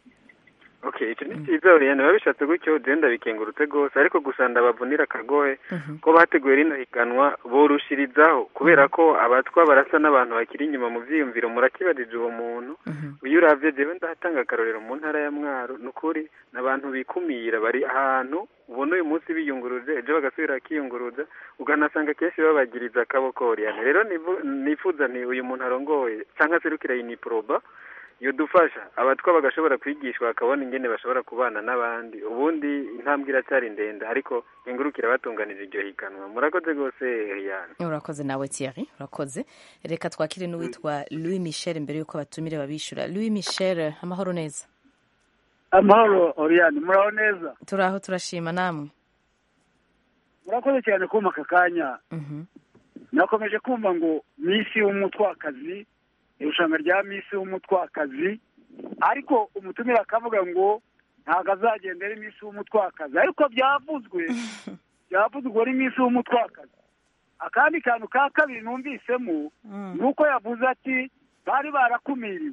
okay icyo ni cyiza Oriane biba bishatse gutyo je ndabikengurutse rwose ariko gusa ndabavunira akagohe ko bateguye rino higanwa borushirizaho kubera ko abatwa barasa n'abantu bakiri inyuma mu vyiyumviro murakibajije uwo muntu iyo uravye jewe ndahatanga akarorero mu ntara ya mwaro ni ukuri ni abantu bikumira bari ahantu ubona uyu munsi biyunguruje ejo bagasubira bakiyunguruza ukanasanga kenshi babagiriza akaboko Oriane rero nivu- nifuza nti uyu muntu arongoye canke aserukira iniproba yodufasha abatwa bagashobora kwigishwa bakabona ingene bashobora kubana n'abandi ubundi intambwe iracyari ndende ariko nkengurukira batunganije iryo higanwa murakoze rwose Eliane urakoze nawe Thierry urakoze reka twakire n'uwitwa Louis Michel mbere yuko abatumire babishura Louis Michel amahoro neza amahoro oriyani muraho neza turaho turashima namwe murakoze cyane kumpa aka kanya Mhm. nakomeje kumva ngo misi w'umutwakazi irushanwa rya misi w'umutwakazi ariko umutumire akavuga ngo ntabwo azagenda ari misi w'umutwakazi ariko byavuzwe byavuzwe ari misi w'umutwakazi akandi kantu ka kabiri numvisemo ni uko yavuze ati bari barakumiriwe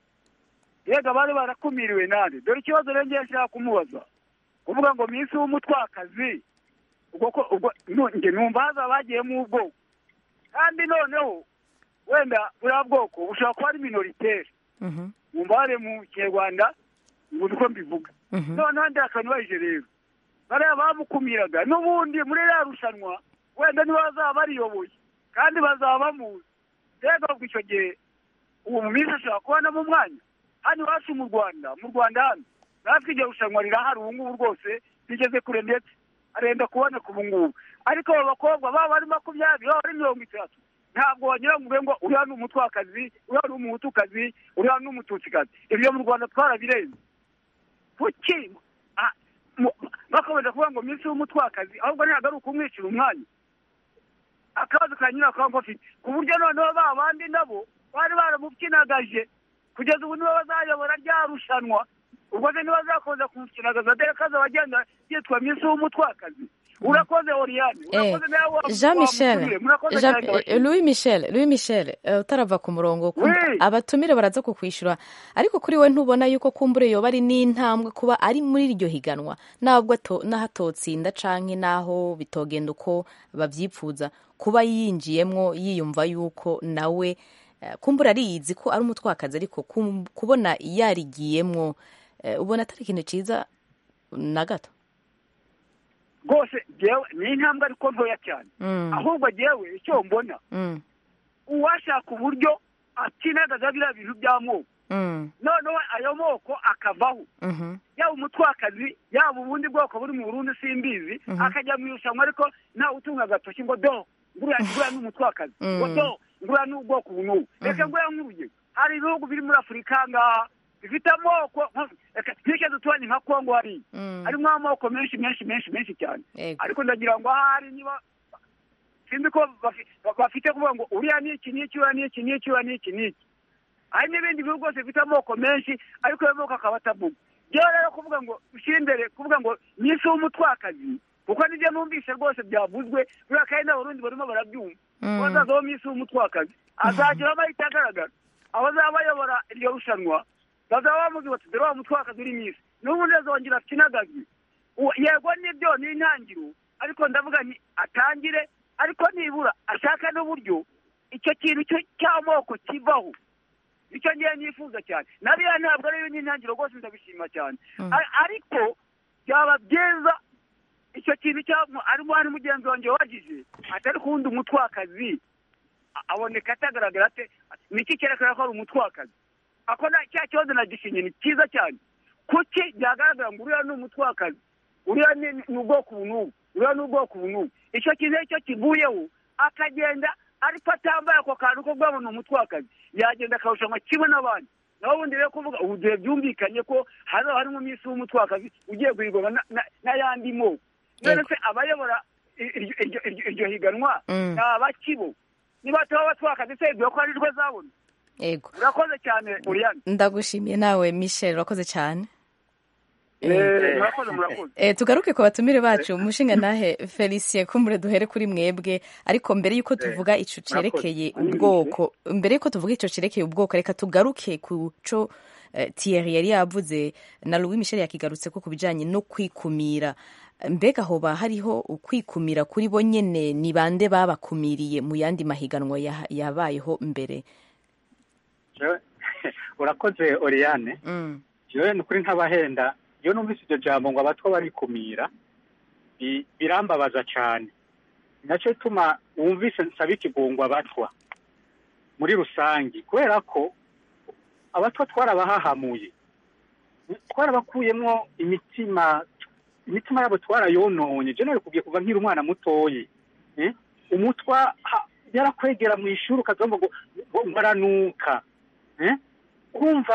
yega bari barakumiriwe nande dore ikibazo rero ngiye nshaka kumubaza kuvuga ngo minsi w'umutwakazi ubwo ko ubwo nu- njye numva haza bagiyemo ubwoko kandi noneho wenda buriya bwoko bushobora kuba ari minoritere wumva hari mu kinyarwanda ngo uko mbivuga noneho ndi akanyubahije rero bariya bamukumiraga n'ubundi muri ririya rushanwa wenda niba bazaba bariyoboye kandi bazaba bamuzi rero ubwo icyo gihe uwo mu minsi ashobora kubonamo umwanya hano iwacu mu rwanda mu rwanda hano natwe iryo rushanwa rirahari ubu ngubu rwose rigeze kure ndetse arenda kuboneka ubu ngubu ariko abo bakobwa baba ari makumyabiri baba ari mirongo itatu ntabwo wagira ngo ube ngo uriya ni umutwakazi uriya ni umuhutukazi uriya ni umututsikazi ibyo mu rwanda twarabirenze kuki Ah, mu- bakomeje kuvuga ngo minsi w'umutwakazi ahubwo ntabwo ari ukumwicira umwanya akabazo ka nyina akaba afite ku buryo noneho ba bandi nabo bari baramubyinagaje kugeza ubu nibo bazayobora rya rushanwa ubwo se ntibazakomeza kumukinagaza dore ko azaba agenda yitwa minsi w'umutwakazi urakoze oriyane Eh, urakoze nawe wa- Jean Michel wamutumire. murakoze Jean- cyane eh, abashyitsi. Louis Michel Louis Michel eh, utarava ku murongo kumva- Oui. abatumire baraza kukwishyura ariko kuri we ntubona yuko kumbure yoba ari n'intambwe kuba ari muri iryo higanwa ntabwo ato- n'aho atotsinda canke n'aho bitogenda uko bavyipfuza kuba yinjiyemwo yiyumva yuko nawe eh, kumbura ariyizi ko ari umutwakazi ariko kum- kubona yarigiyemwo eh, ubona atari ikintu ciza na gato rwose jewe ni intambwe ariko ntoya cyane Mm. ahubwo jewe icyo mbona Mm, uwashaka uburyo akinagaza biriya bintu by'amoko mm, noneho ayo moko akavaho mhm, yaba umutwakazi yaba ubundi bwoko buri mu burundi simbizi Mhm. akajya mu irushanwa ariko ntawe utunga agatoki ngo do nguriya nguriya ni umutwakazi Mm. ngo do nguriya ni ubwoko ubu n'ubu reka nguriya nk'urugero hari ibihugu biri muri afurika ngaha bifite amoko nko- reka twike duturanye nka kongo hariya mm. harimo amoko menshi menshi menshi menshi cyane Yego. ariko ndagira ngo ahari niba sinzi ko bafi- bafite kuvuga ngo uriya ni iki n'iki uriya ni iki n'iki uriya ni iki n'iki hari n'ibindi bihugu byose bifite amoko menshi ariko ayo moko akaba atavuga rero rero kuvuga ngo ushyire imbere kuvuga ngo nyinshi w'umutwakazi kuko nibyo numvise rwose byavuzwe buriya kandi n'abarundi barimo barabyumva Mm. ko hazazaho minsi w'umutwakazi azagira amahita agaragara abazaba bayobora iryo rushanwa bazaba bamuzi bati dore wa mutwakazi uri minsi n'ubundi azongera akinagazi Uwo- yego nibyo ni intangiro ariko ndavuga nti atangire ariko nibura ashaka n'uburyo icyo kintu cyo- cy'amoko kivaho icyo ngiye nifuza cyane nariya ntabwo ariyo n'intangiro rwose ndabishima cyane Ar- ariko byaba byiza icyo kintu cyamo arimo hari mugenzi wanjye wagize atari kuwundi umutwakazi a- aboneka atagaragara ate niki cyerekana ko ari umutwakazi ako na cya kibazo nagishinye ni cyiza cyane kuki byagaragara ngo uriya ni umutwakazi uriya ni ni ubwoko ubu n'ubu uriya ni ubwoko ubu n'ubu icyo kintu iyo cyo kivuyeho akagenda ariko atambaye ako kantu ko guhabona umutwakazi yagenda akarushanwa kimwe n'abandi naho ubundi rero kuvuga ubu gihe byumvikanye ko hazaba harimo minsi w'umutwakazi ugiye guhigwa na- na- n'ayandi moko none se abayobora i- iryo- iryo- iryo- iryo higanwa Mm. ni abakibo niba bataba batwakazi se ibyo ko ari rwo zabona yego urakoze cyane uriyani ndagushimiye nawe michel urakoze cyane Eh, murakoze murakoze Eh, tugaruke ku batumire bacu umushinga nahe felicien kumbure duhere kuri mwebwe ariko mbere y'uko tuvuga ico cerekeye murakoze. ubwoko mbere y'uko tuvuga ico cerekeye ubwoko reka tugaruke ku co eh, Thierry yari yavuze na Louis Michel yakigarutse ko ku bijanye no kwikumira mbega hoba hariho ukwikumira kuri bo nyene ni bande babakumiriye mu yandi mahiganwa ya- yabayeho mbere Jewe- urakoze oriyane mm. jewe ni ukuri nk'abahenda iyo numvise iryo jambo ngo abatwa barikumira bi- birambabaza cyane nacyo bituma wumvise nsaba ikigungwa abatwa muri rusange kubera ko abatwa twarabahahamuye twarabakuyemo imitima imitima yabo twarayononye je kubwiye kuva nkiri umwana mutoyi eh? umutwa ha- yarakwegera mu ishuri ukavuga ngo ngo ngo aranuka eh? kumva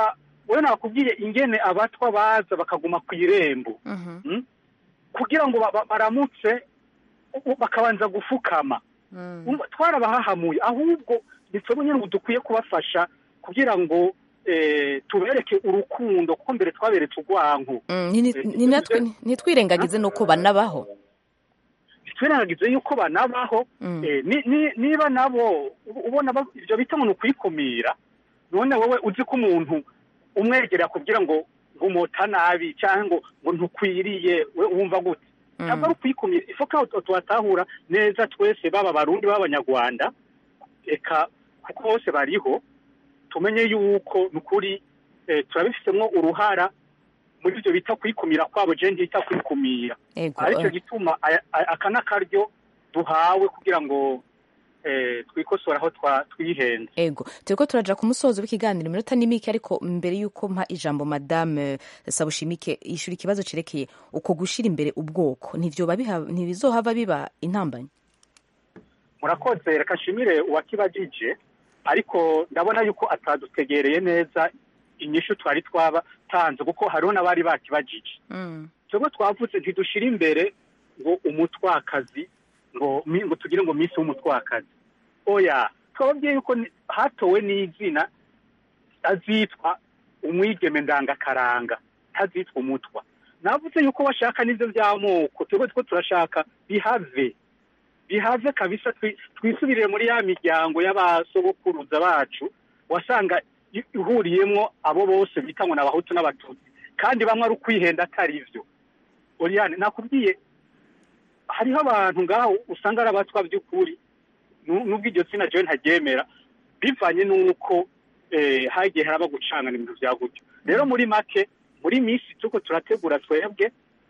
wowe nakubwiye ingene abatwa baza bakaguma ku irembo Mm? kugira ngo ba- ba- baramutse u- bakabanza gufukama Umva, twarabahahamuye ahubwo ni twebwe nyine ubu dukwiye kubafasha kugira ngo eh, tubereke urukundo kuko mbere twaberetse urwanko Mm, ni- ni- ni natwe ntitwirengagize nuko banabaho twirengagize yuko banabaho eh, ni- ni- niba nabo u- ubona ba- ibyo bita ngo ni ukwikumira none wowe uzi ko umuntu umwegereye akubwira ngo ngo umota nabi cyangwa ngo ngo ntukwiriye we wumva gute ntabwo ari ukwikumira ifoka tuhatahura neza twese baba abarundi b'abanyarwanda eka kuko bose bariho tumenye yuko ni ukuri eh, turabifitemo uruhara muri ibyo bita kwikumira kwabo je ntita kwikumira Ego, aricyo eh. gituma aya- aya- aka n'akaryo duhawe kugira ngo eh, twikosore aho twa- twihenze ego turiko turaja ku musozo w'ikiganiro iminota ni mike ariko mbere y'uko mpa ijambo madame sabushimike yishura ikibazo cerekeye uko gushira imbere ubwoko ntivyoba biha- ntibizohava biba intambanyi murakoze reka nshimire uwakibajije ariko ndabona yuko atadutegereye neza inyishu twari twaba tanze kuko hariho n'abari bakibajije twebwe twavuze ntidushire imbere ngo umutwakazi ngo mi- ngo tugire ngo minsi w'umutwakazi oya twababwiye yuko ni- hatowe n'izina azitwa umwigeme ndangakaranga ntazitwa umutwa navuze yuko bashaka n'ibyo by'amoko twebwe two turashaka bihave bihave kabisa twi- twisubirire muri ya miryango y'abasogokuruza bacu wasanga i- ihuriyemwo abo bose bita ngo ni abahutu n'abatutsi kandi bamwe ari ukwihenda atari byo oriyane nakubwiye hariho abantu ngaho usanga ari abatwa by'ukuri nu- nubwo iryo tsina jewe ntaryemera bivanye n'uko eh, hagiye haraba gucangana ibintu bya gutyo rero muri make muri minsi tuko turategura twebwe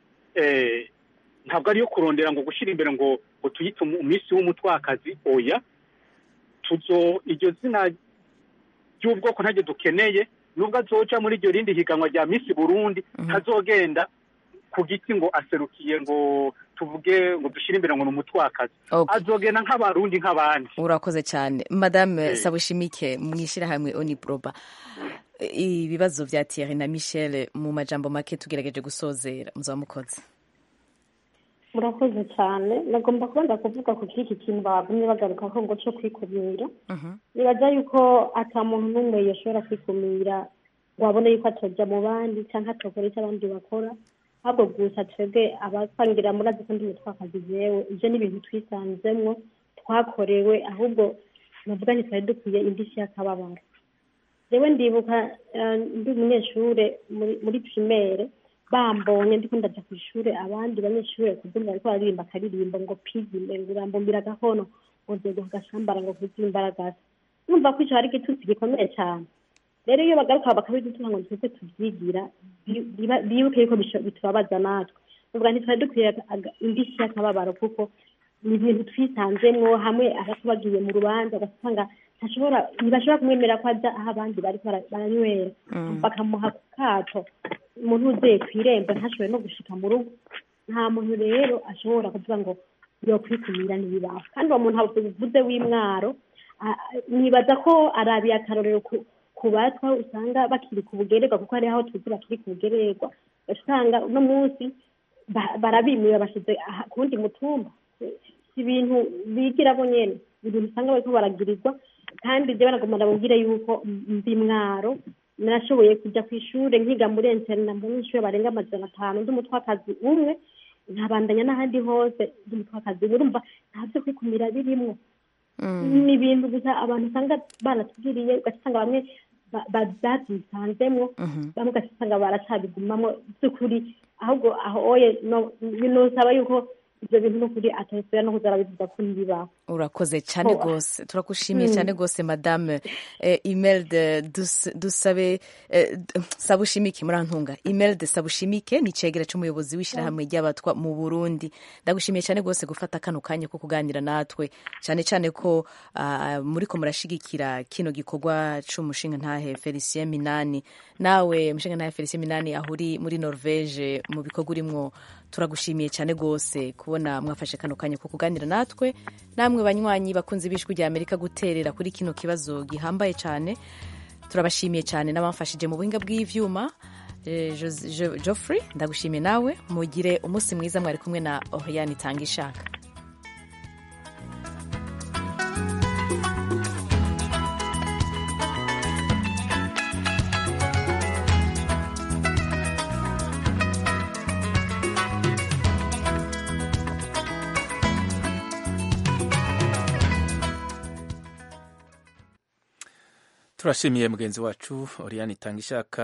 eh, ntabwo ariyo kurondera ngo gushyira imbere ngo ngo tuyite umu- umunsi w'umutwakazi oya tuzo iryo zina ry'ubwoko ntaryo dukeneye nubwo azoca muri iryo rindi higanwa rya misi burundi ntazogenda ku giti ngo aserukiye ngo tuvuge ngo dushyire imbere ngo ni umutwakazi Okay. azogenda nk'abarundi nk'abandi urakoze cyane madame Eh. sabushimike mw'ishyirahamwe oniproba ibibazo vya thierry na michel mu majambo make tugerageje gusozera muzaba mukoze murakoze cyane nagomba kubanza kuvuga ku kiki kintu bagumye bagaruka ko ngo cyo kwikumira nibaza yuko ata muntu n'umwe yashobora kwikumira ngo abone yuko atojya mu bandi cyangwa atokora icyo abandi bakora ahubwo gusa twebwe abatwangira muri azi ko ndi mutwakazi jewe ibyo ni ibintu twisanzemwo twakorewe ahubwo navuga nti twari dukwiye indishyi y'akababaro jewe ndibuka eh, ndi umunyeshure muri- muri primaire bambonye ndiko ndaja ku ishure abandi banyeshure kubyumva bariko baririmba akaririmbo ngo pigime ngo urambumbira agahono ngo nzego gashambara ngo kugira imbaragasa numva ko ico hari igitutsi gikomeye cane rero iyo bagaruka bakabidutuka ngo twese tuvyigira bi- biba- bibuke yuko bisho- bitubabaza natwe uvuga ntitwari dukwiye aga- indishyi y'akababaro kuko ni ibintu twisanzemwo hamwe abato bagiye mu rubanza ugasanga ntashobora ntibashobora kumwemera ko aja aho abandi bariko bara- baranywera bakamuha ku kato umuntu uzeye ku irembo ntashobore no gushika mu rugo nta muntu rero ashobora kuvuga ngo yokwikumira ntibibaho kandi uwo muntu avuze w'imwaro a- a- nibaza ko arabiye akarorero ku- ku batwa usanga bakiri ku bugererwa kuko hariho aho tuzi bakiri ku bugererwa usanga uno munsi ba- barabimura bashyize aha- ku wundi mutumba si ibintu bigira bo nyene ni ibintu usanga bariko baragirirwa kandi jewe nagomba ndababwire yuko mbi mwaro narashoboye kujya ku ishure nkiga muri interna abanyeshure barenga amajana atanu ndi umutwakazi umwe nkabandanya n'ahandi hose ndi umutwakazi umwe urumva nta vyo kwikumira birimwo ni ibintu gusa abantu usanga baratubwiriye ugasanga bamwe ba- ba- babyisanzemwo bamwe ugasanga baracabigumamwo by'ukuri ahubwo aho oye no- binosaba yuko ibyo bintu n'ukuri atabisubira no kuza arabivuga ko ntibibaho urakoze cyane Ho. rwose turagushimiye Mm. cyane rwose madame eh, imelde Dus- dusabe eh, d- sabushimike murantunga imelde sabushimike ni icegera c'umuyobozi w'ishyirahamwe ry'abatwa mu burundi ndagushimiye cyane rwose gufata kano kanya ko kuganira natwe cyane cyane ko ah, muriko murashigikira kino gikorwa c'umushinga ntahe felicien minani nawe umushinga ntahe felicien minani ahuri muri norvege mu bikorwa urimwo turagushimiye cyane rwose kubona mwafashe kano kanya ko kuganira natwe namwe banywanyi bakunze ibishwi rya amerika guterera kuri kino kibazo gihambaye cyane turabashimiye cyane n'abamfashije mu buhinga bw'ivyuma Geoffrey ndagushimiye nawe mugire umunsi mwiza mwari kumwe na Oriane itanga ishaka turashimiye mugenzi wacu Oriane itanga ishaka